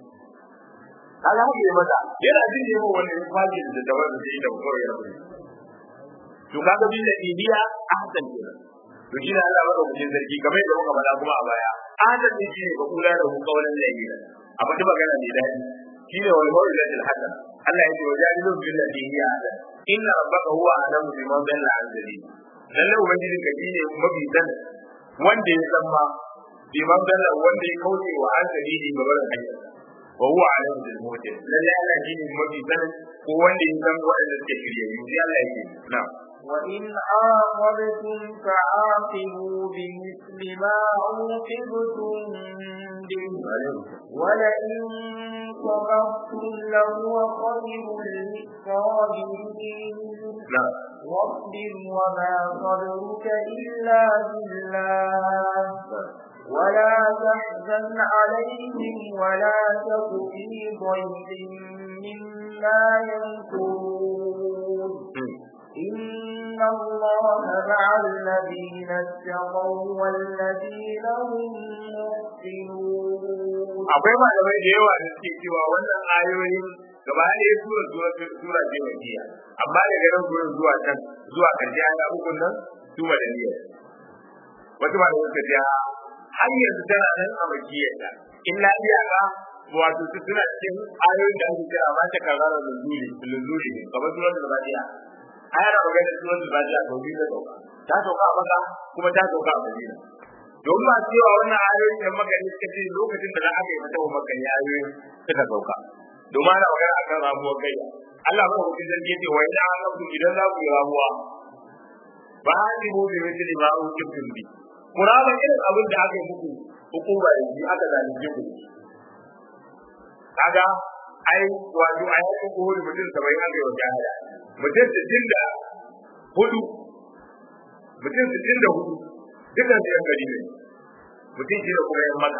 kaga mu yi mata yana jin ne mu wannan kwaji da da wannan da da kore ya bari to kaga bin da ibiya ahsan kenan to shi ne Allah ba ku jin zargi kamar da muka faɗa kuma a baya ahsan ne shi ne ba kula da ku kaulan lafiya amma duk magana ne dai shi ne wal mawlatul hasan Allah ya ce wajadilu bil ladhi hiya ahsan inna rabbaka huwa a'lamu biman dalla an sabili lalle ubangiji ka shine mafi san wanda ya san ma biman dalla wanda ya kauce wa an sabili ga barin hanya wa huwa a'lamu bil muhtadin lalle Allah shine mafi san ko wanda ya san wanda suke shirye yi sai Allah yake na'am وإن عاقبتم فعاقبوا بمثل ما عوقبتم به ولئن صبرتم لهو خير للصابرين واصبر وما صبرك إلا بالله ولا تحزن عليهم ولا تك في ضيق مما يمكرون إن الله مع الذين اتقوا والذين هم محسنون akwai malamai da yawa da suke cewa wannan ayoyin gaba ɗaya sura sura sura ce wajiya amma daga nan gurin zuwa can zuwa karshe aya uku nan su madaniya wasu malamai suka ce har yanzu tana nan a makiyarta in na biya ka wato su suna cikin ayoyin da ake kira ma ta karara lululi lululi ne kamar surar da ba ɗaya ayar da magana surar da ba ɗaya to biyu da sauka ta sauka a maka kuma ta sauka a madina don ba cewa wannan ayoyin da magani suka ce lokacin da aka yi mata maka ne ayoyin suka sauka domin ana magana akan ramuwar kai Allah ba ku zan ce wa ina an ku idan za ku yi ramuwa ba ni mu bi misali ma ku kibin bi kurama irin abin da aka yi muku hukuma da shi aka zalunce ku kaga ai wato ai ku ko mutum sabai aka yi wa jahada mutum sittin da hudu mutum sittin da hudu dukkan su yan gari ne mutum shi da kuma yan maka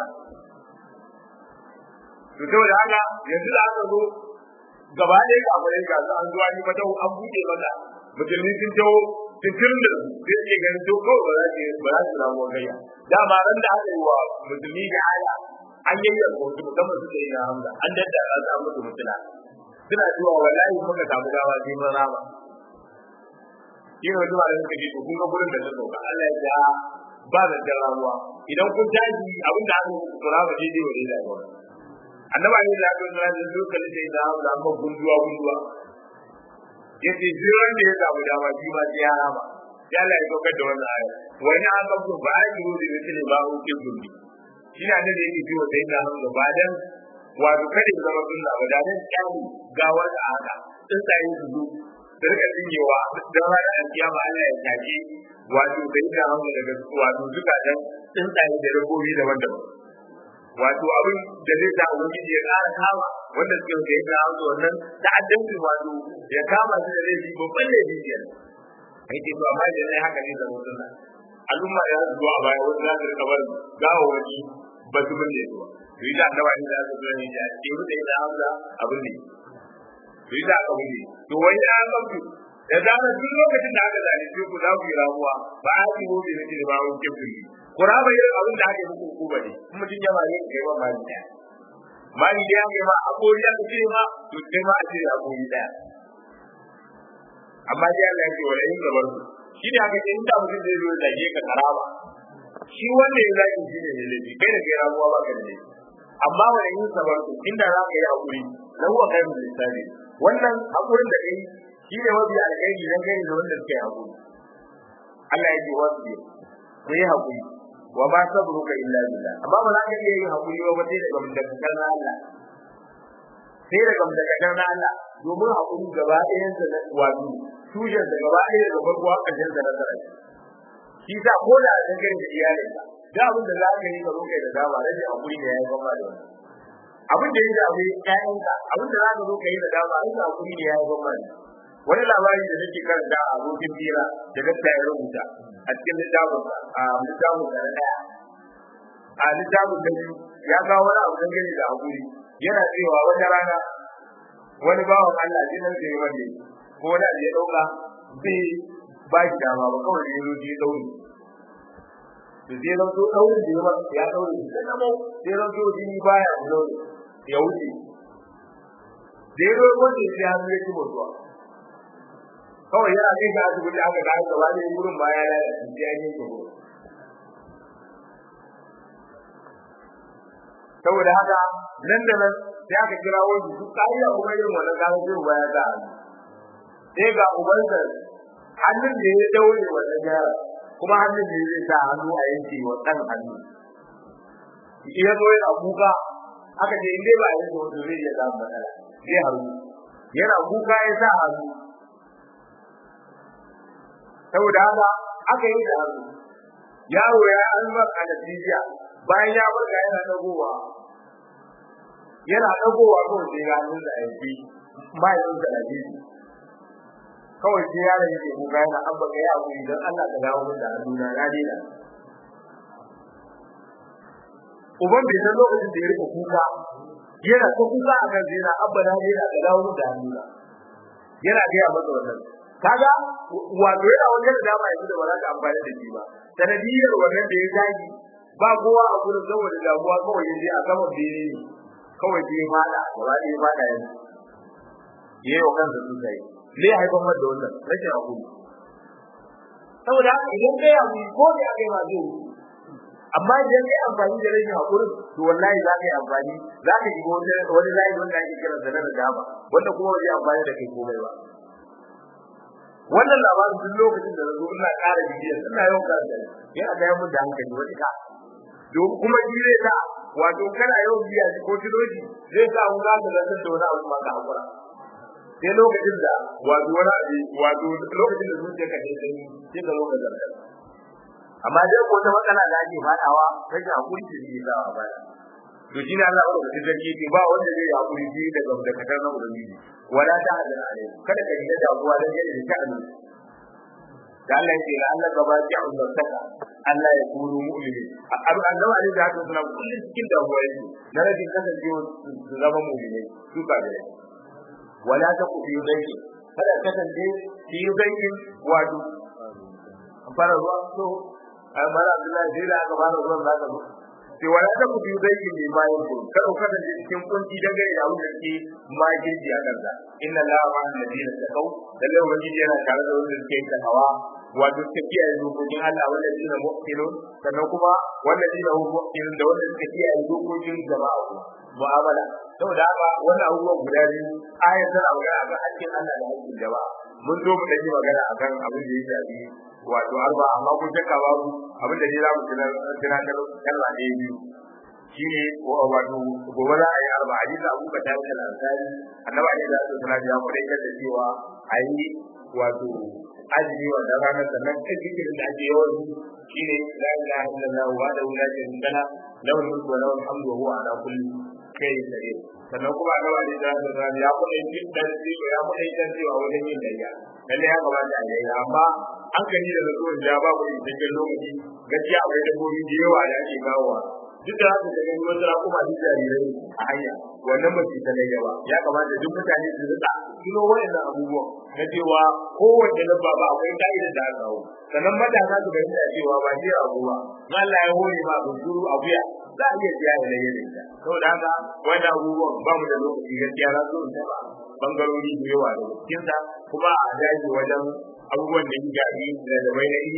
to saboda haka yanzu da aka zo gaba ɗaya ga amurai ga su an zuwa ni mata an buɗe mata musulmi sun taho sun tirin da zai iya ganin to kawai ba za su ba za su ramu gayya dama ran da aka yi wa musulmi da aya an yayyar kotu musamman su da yi na hamza an daddara su an musu mutuna suna cewa wallahi muka samu gawa sai mun rama shi ne wani malamin suka ce to kun ga gurin da ta sauka Allah ya ja ba da ramuwa idan kun tashi abin da aka yi kura ba daidai wa daidai ba annaba ne da aka yi da lokacin da ya da hamza amma gunduwa gunduwa yace jiran da ya samu dama shi ma sai ya rama sai Allah ya saukar da wannan aya wani an gabto ba a yi rubi da ne ba uke zumbi shi ne da yake ji wa sai da hamza ba dan wato kada ya zama sunna ba da dan kyani gawar da haka tsuntsaye su zo da rika tsinyewa don ranar alkiyama Allah ya take wato da ina hannu daga wato zukatan tsuntsaye da dabbobi daban-daban wato abin da zai sa ubangiji ya ƙara kama wanda suke da ya ga hannu wannan ta'addanci wato ya kama shi da laifi babban laifi biyar ai ce to amma da ne haka ne zama sunna al'umma ya zuwa a baya wanda za su rika bar gawawaki ba su bin da ya to yi da annaba ne da su zo ne ya ce da ina hamza abin ne to yi da aka wuce to wani ya gamsu da zarar duk lokacin da aka zalunce ku za ku yi ramuwa ba a yi wobe na jini ba a wuce ku yi ku raba irin abin da aka yi muku hukuma ne kuma mutum ya mani kai ma mani daya mani daya kai ma a kori aka ce ma to sai ma a ce a kori daya amma dai Allah ya ce wala in gabar ku shi ne aka ce in da mutum zai zo da ke ka karama shi wanda ya zaki shi ne laifi kai da kai ramuwa ba ka da laifi amma wani yin sabarku inda za ka yi hakuri na huwa kai mu lissafi wannan hakurin da kai shi ne mafi alkhairi dan kai da wanda suke hakuri Allah ya ce wasu ne ku yi hakuri wa ma sabruka illa billah amma ba za ka iya yin hakuri ba sai daga mundakar na Allah sai daga mundakar na Allah domin hakuri gaba ɗayan sa na wato tushen da gaba ɗaya daga farko har ƙarshen sa na sarai shi sa ko da a dangane da iyalinka da abin da za ka yi ka zo kai da dama rage hakuri da ya yi gama da wani abin da ya shafi ƴaƴanka abin da za ka zo ka yi da dama rage hakuri da ya yi gama da wani labari da nake karanta a abokin fira da dakta ya rubuta a cikin littafin a littafin da na daya a littafin da biyu ya kawo wani abu dangane da hakuri yana cewa wata rana wani bawan Allah jinan da ya wanda ko wani abu ya dauka bai ba shi dama ba kawai ya zo ya daure to sai ran so daure da yawa ya daure sai na mu sai ran so jini baya daure ya wuce da ya zo wanda ya hannu ya ci mutuwa kawai yana kai ga asibiti aka ga gaba da wurin ba ya lalace sai an yi tsoro saboda haka nan da nan sai aka kira wani duk kariya kuma irin wannan gano zai baya ga sai ga ubansa hannun da ya daure wannan yara kuma hannun da zai sa hannu a yanke wa ɗan hannu iya zo yana kuka aka ce in dai ba a yanke wanda zai iya samun matsala zai haru yana kuka ya sa hannu saboda haka aka yi da hannu yaro ya an mar anesthesia bayan ya farka yana dagowa yana dagowa kawai sai ya hannun da aiki bayan da lafiya kawai sai yaron yake kuka yana an baka ya abu idan Allah ka dawo min da hannuna na daina uban bai san lokacin da ya rika kuka yana ta kuka a kan zina abba na daina ka dawo min da hannuna yana gaya masa wannan kaga wato yana wajen da dama yanzu da ba za ka amfani da shi ba sanadiyar wannan da ya tashi ba kowa a gurin saboda damuwa kawai ya je a saman bene ne kawai sai ya fada gaba ɗaya ya fada yanzu ya yi wa kansa sosai zai haifar da wannan rashin hakuri saboda haka idan kai hakuri ko da ya kai ma zai amma idan kai amfani da rashin hakurin to wallahi za ka yi amfani za ka shiga wani wani layi wanda ake kira da na dama wanda kuma ba zai amfani da kai komai ba wannan labarin duk lokacin da zo ina ƙara bibiyar ina yawan karanta ya a gaya mun da hankali wani ka don kuma shi zai sa wato kana yawan biya shi ko tiloji zai sa mun ga da lantar da wani abu ma ka hakura sai lokacin da wato wani abu wato lokacin da zuciya ka sai sai sai ka lokacin da amma dai ko ta matsala da ake fadawa rashin hakuri ce ke sa a baya to shi ne Allah ya rubuta sarki ce ba wanda zai hakuri shi daga dakatar na ubangiji wala ta hadin alai kada ka yi damuwa da yadda da sha'ani da Allah ya ce la Allah gaba ki an saka Allah ya kuru mu'mini abu annabi alaihi salatu wasallam kullun cikin damuwa yake na rajin kasancewa su zama mu'mini su ka da wala ta ku biyu dai kada kasance ki yi dai wato fara ruwa so amma Abdullahi sai da aka fara ruwan zaka zo sai wala ta ku biyu dai ne bayan ku kada ku kasance cikin kunci dangane da abin da ke magirji a kansa inna la ma alladina taqaw lalle ubangiji yana tare da wanda suke yin hawa wato suka kiyaye dokokin Allah wanda shi ne mu'minun sannan kuma wanda shi ne mu'minun da wanda suka kiyaye dokokin jama'a mu'amala saboda haka wannan abubuwan guda biyu ayat tana magana akan hakkin Allah da hakkin jama'a mun zo mu dan yi magana akan abin da ya shafi wato arba amma kun shakka babu abin da ne za mu tunatar kalma ɗaya biyu shine wato gobe za a yi arba hadisi abu ka tafi da ansari annabi ne da sallallahu alaihi wasallam ya da cewa a yi wato azumi wanda ranar sannan kan zikirin da ake yawan shine la ilaha illallah wa la ilaha illallah lahu mulku wa lahu alhamdu wa huwa ala kulli shay'in qadir sannan kuma annabi ne da sallallahu ya kuma yin dan ya kuma yin cewa wajen yin dariya lalle ya kamata a yi amma an kani da zuwa da babu cikakken lokaci gaskiya akwai dabbobi da yawa da ake kawowa duk da haka da gani wata kuma duk jarirai a hanya wannan ba su ta gaba ya kamata duk mutane su rika tuno wayannan abubuwan na cewa kowace dabba ba akwai ka'idar da aka kawo sannan matasa su gani da cewa ba shi abu ba in Allah ya hore ma bunsuru abuya za a iya siya da layyar ita saboda haka wannan abubuwan ba mu da lokaci gaskiya za su ta ba bangarori da yawa da cikinsa kuma a daji wajen abubuwan da ya gabi da da bai na iri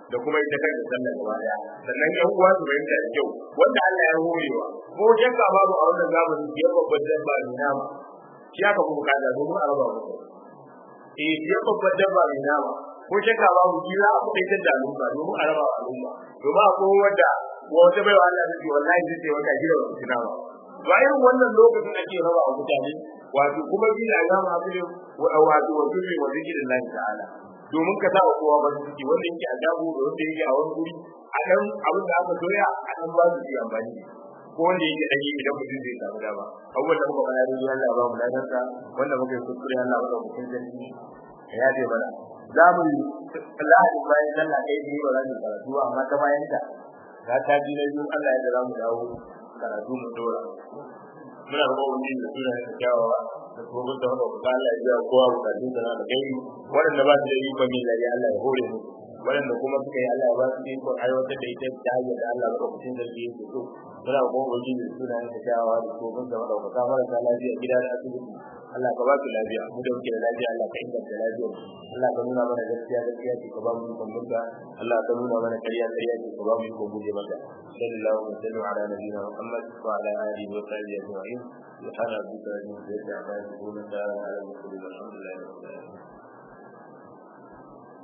da kuma ita kanta sallar gaba daya sannan yan uwa su bayyana da kyau wanda Allah ya horewa ko shakka babu a wannan zamanin ya babban dabba ne nama shi aka kuma kada domin a raba musu eh ya babban dabba ne nama ko shakka babu shi za a kuɗaitar da al'umma domin a raba wa al'umma domin akwai wanda wata bai wa Allah ta ce wallahi zai ce wata gida ba su nama ba irin wannan lokacin ake raba wa mutane wato kuma bi da zama hakuri wato wato ne wa zikirin Allah ta'ala domin ka sawa kowa ba ciki wanda yake a dago da wanda yake a wani guri a dan abin da aka doya a dan ba su yi amfani ko wanda yake dan idan mutum zai samu dama abubuwan da muka fara da Allah ba mu ladan sa wanda muka yi kuskure Allah ba mu kun zanci ya ce mana za mu Allah bayan sallah ɗaya ne ba za mu karatu amma ta bayan ta ga ta ji na biyu Allah ya da za mu dawo karatu mu dora muna roƙon wani da suna da kyawawa da kuma da wanda ku Allah ya biya kowa bukatun da na da gani waɗanda ba su da ikon yin lari Allah ya hore mu waɗanda kuma suka yi Allah ya ba su ikon aiwatar da ita ta hanyar da Allah ba kucin da su yake so muna roƙon wani da suna da kyawawa da kuma da wanda ku marasa lafiya gida da asibiti Allah ka ba su lafiya mu da muke da lafiya Allah ka inganta lafiyar Allah ka nuna mana gaskiya gaskiya ce ka ba mu ikon mutta Allah ka nuna mana ƙarya ƙarya ce ka ba mu ikon guje mata sallallahu alaihi wa sallam ala nabiyina Muhammad wa ala alihi wa sahbihi ajma'in سبحان ربك رب العزة عما يصفون وسلام على المرسلين والحمد لله رب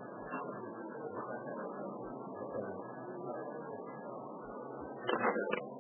العالمين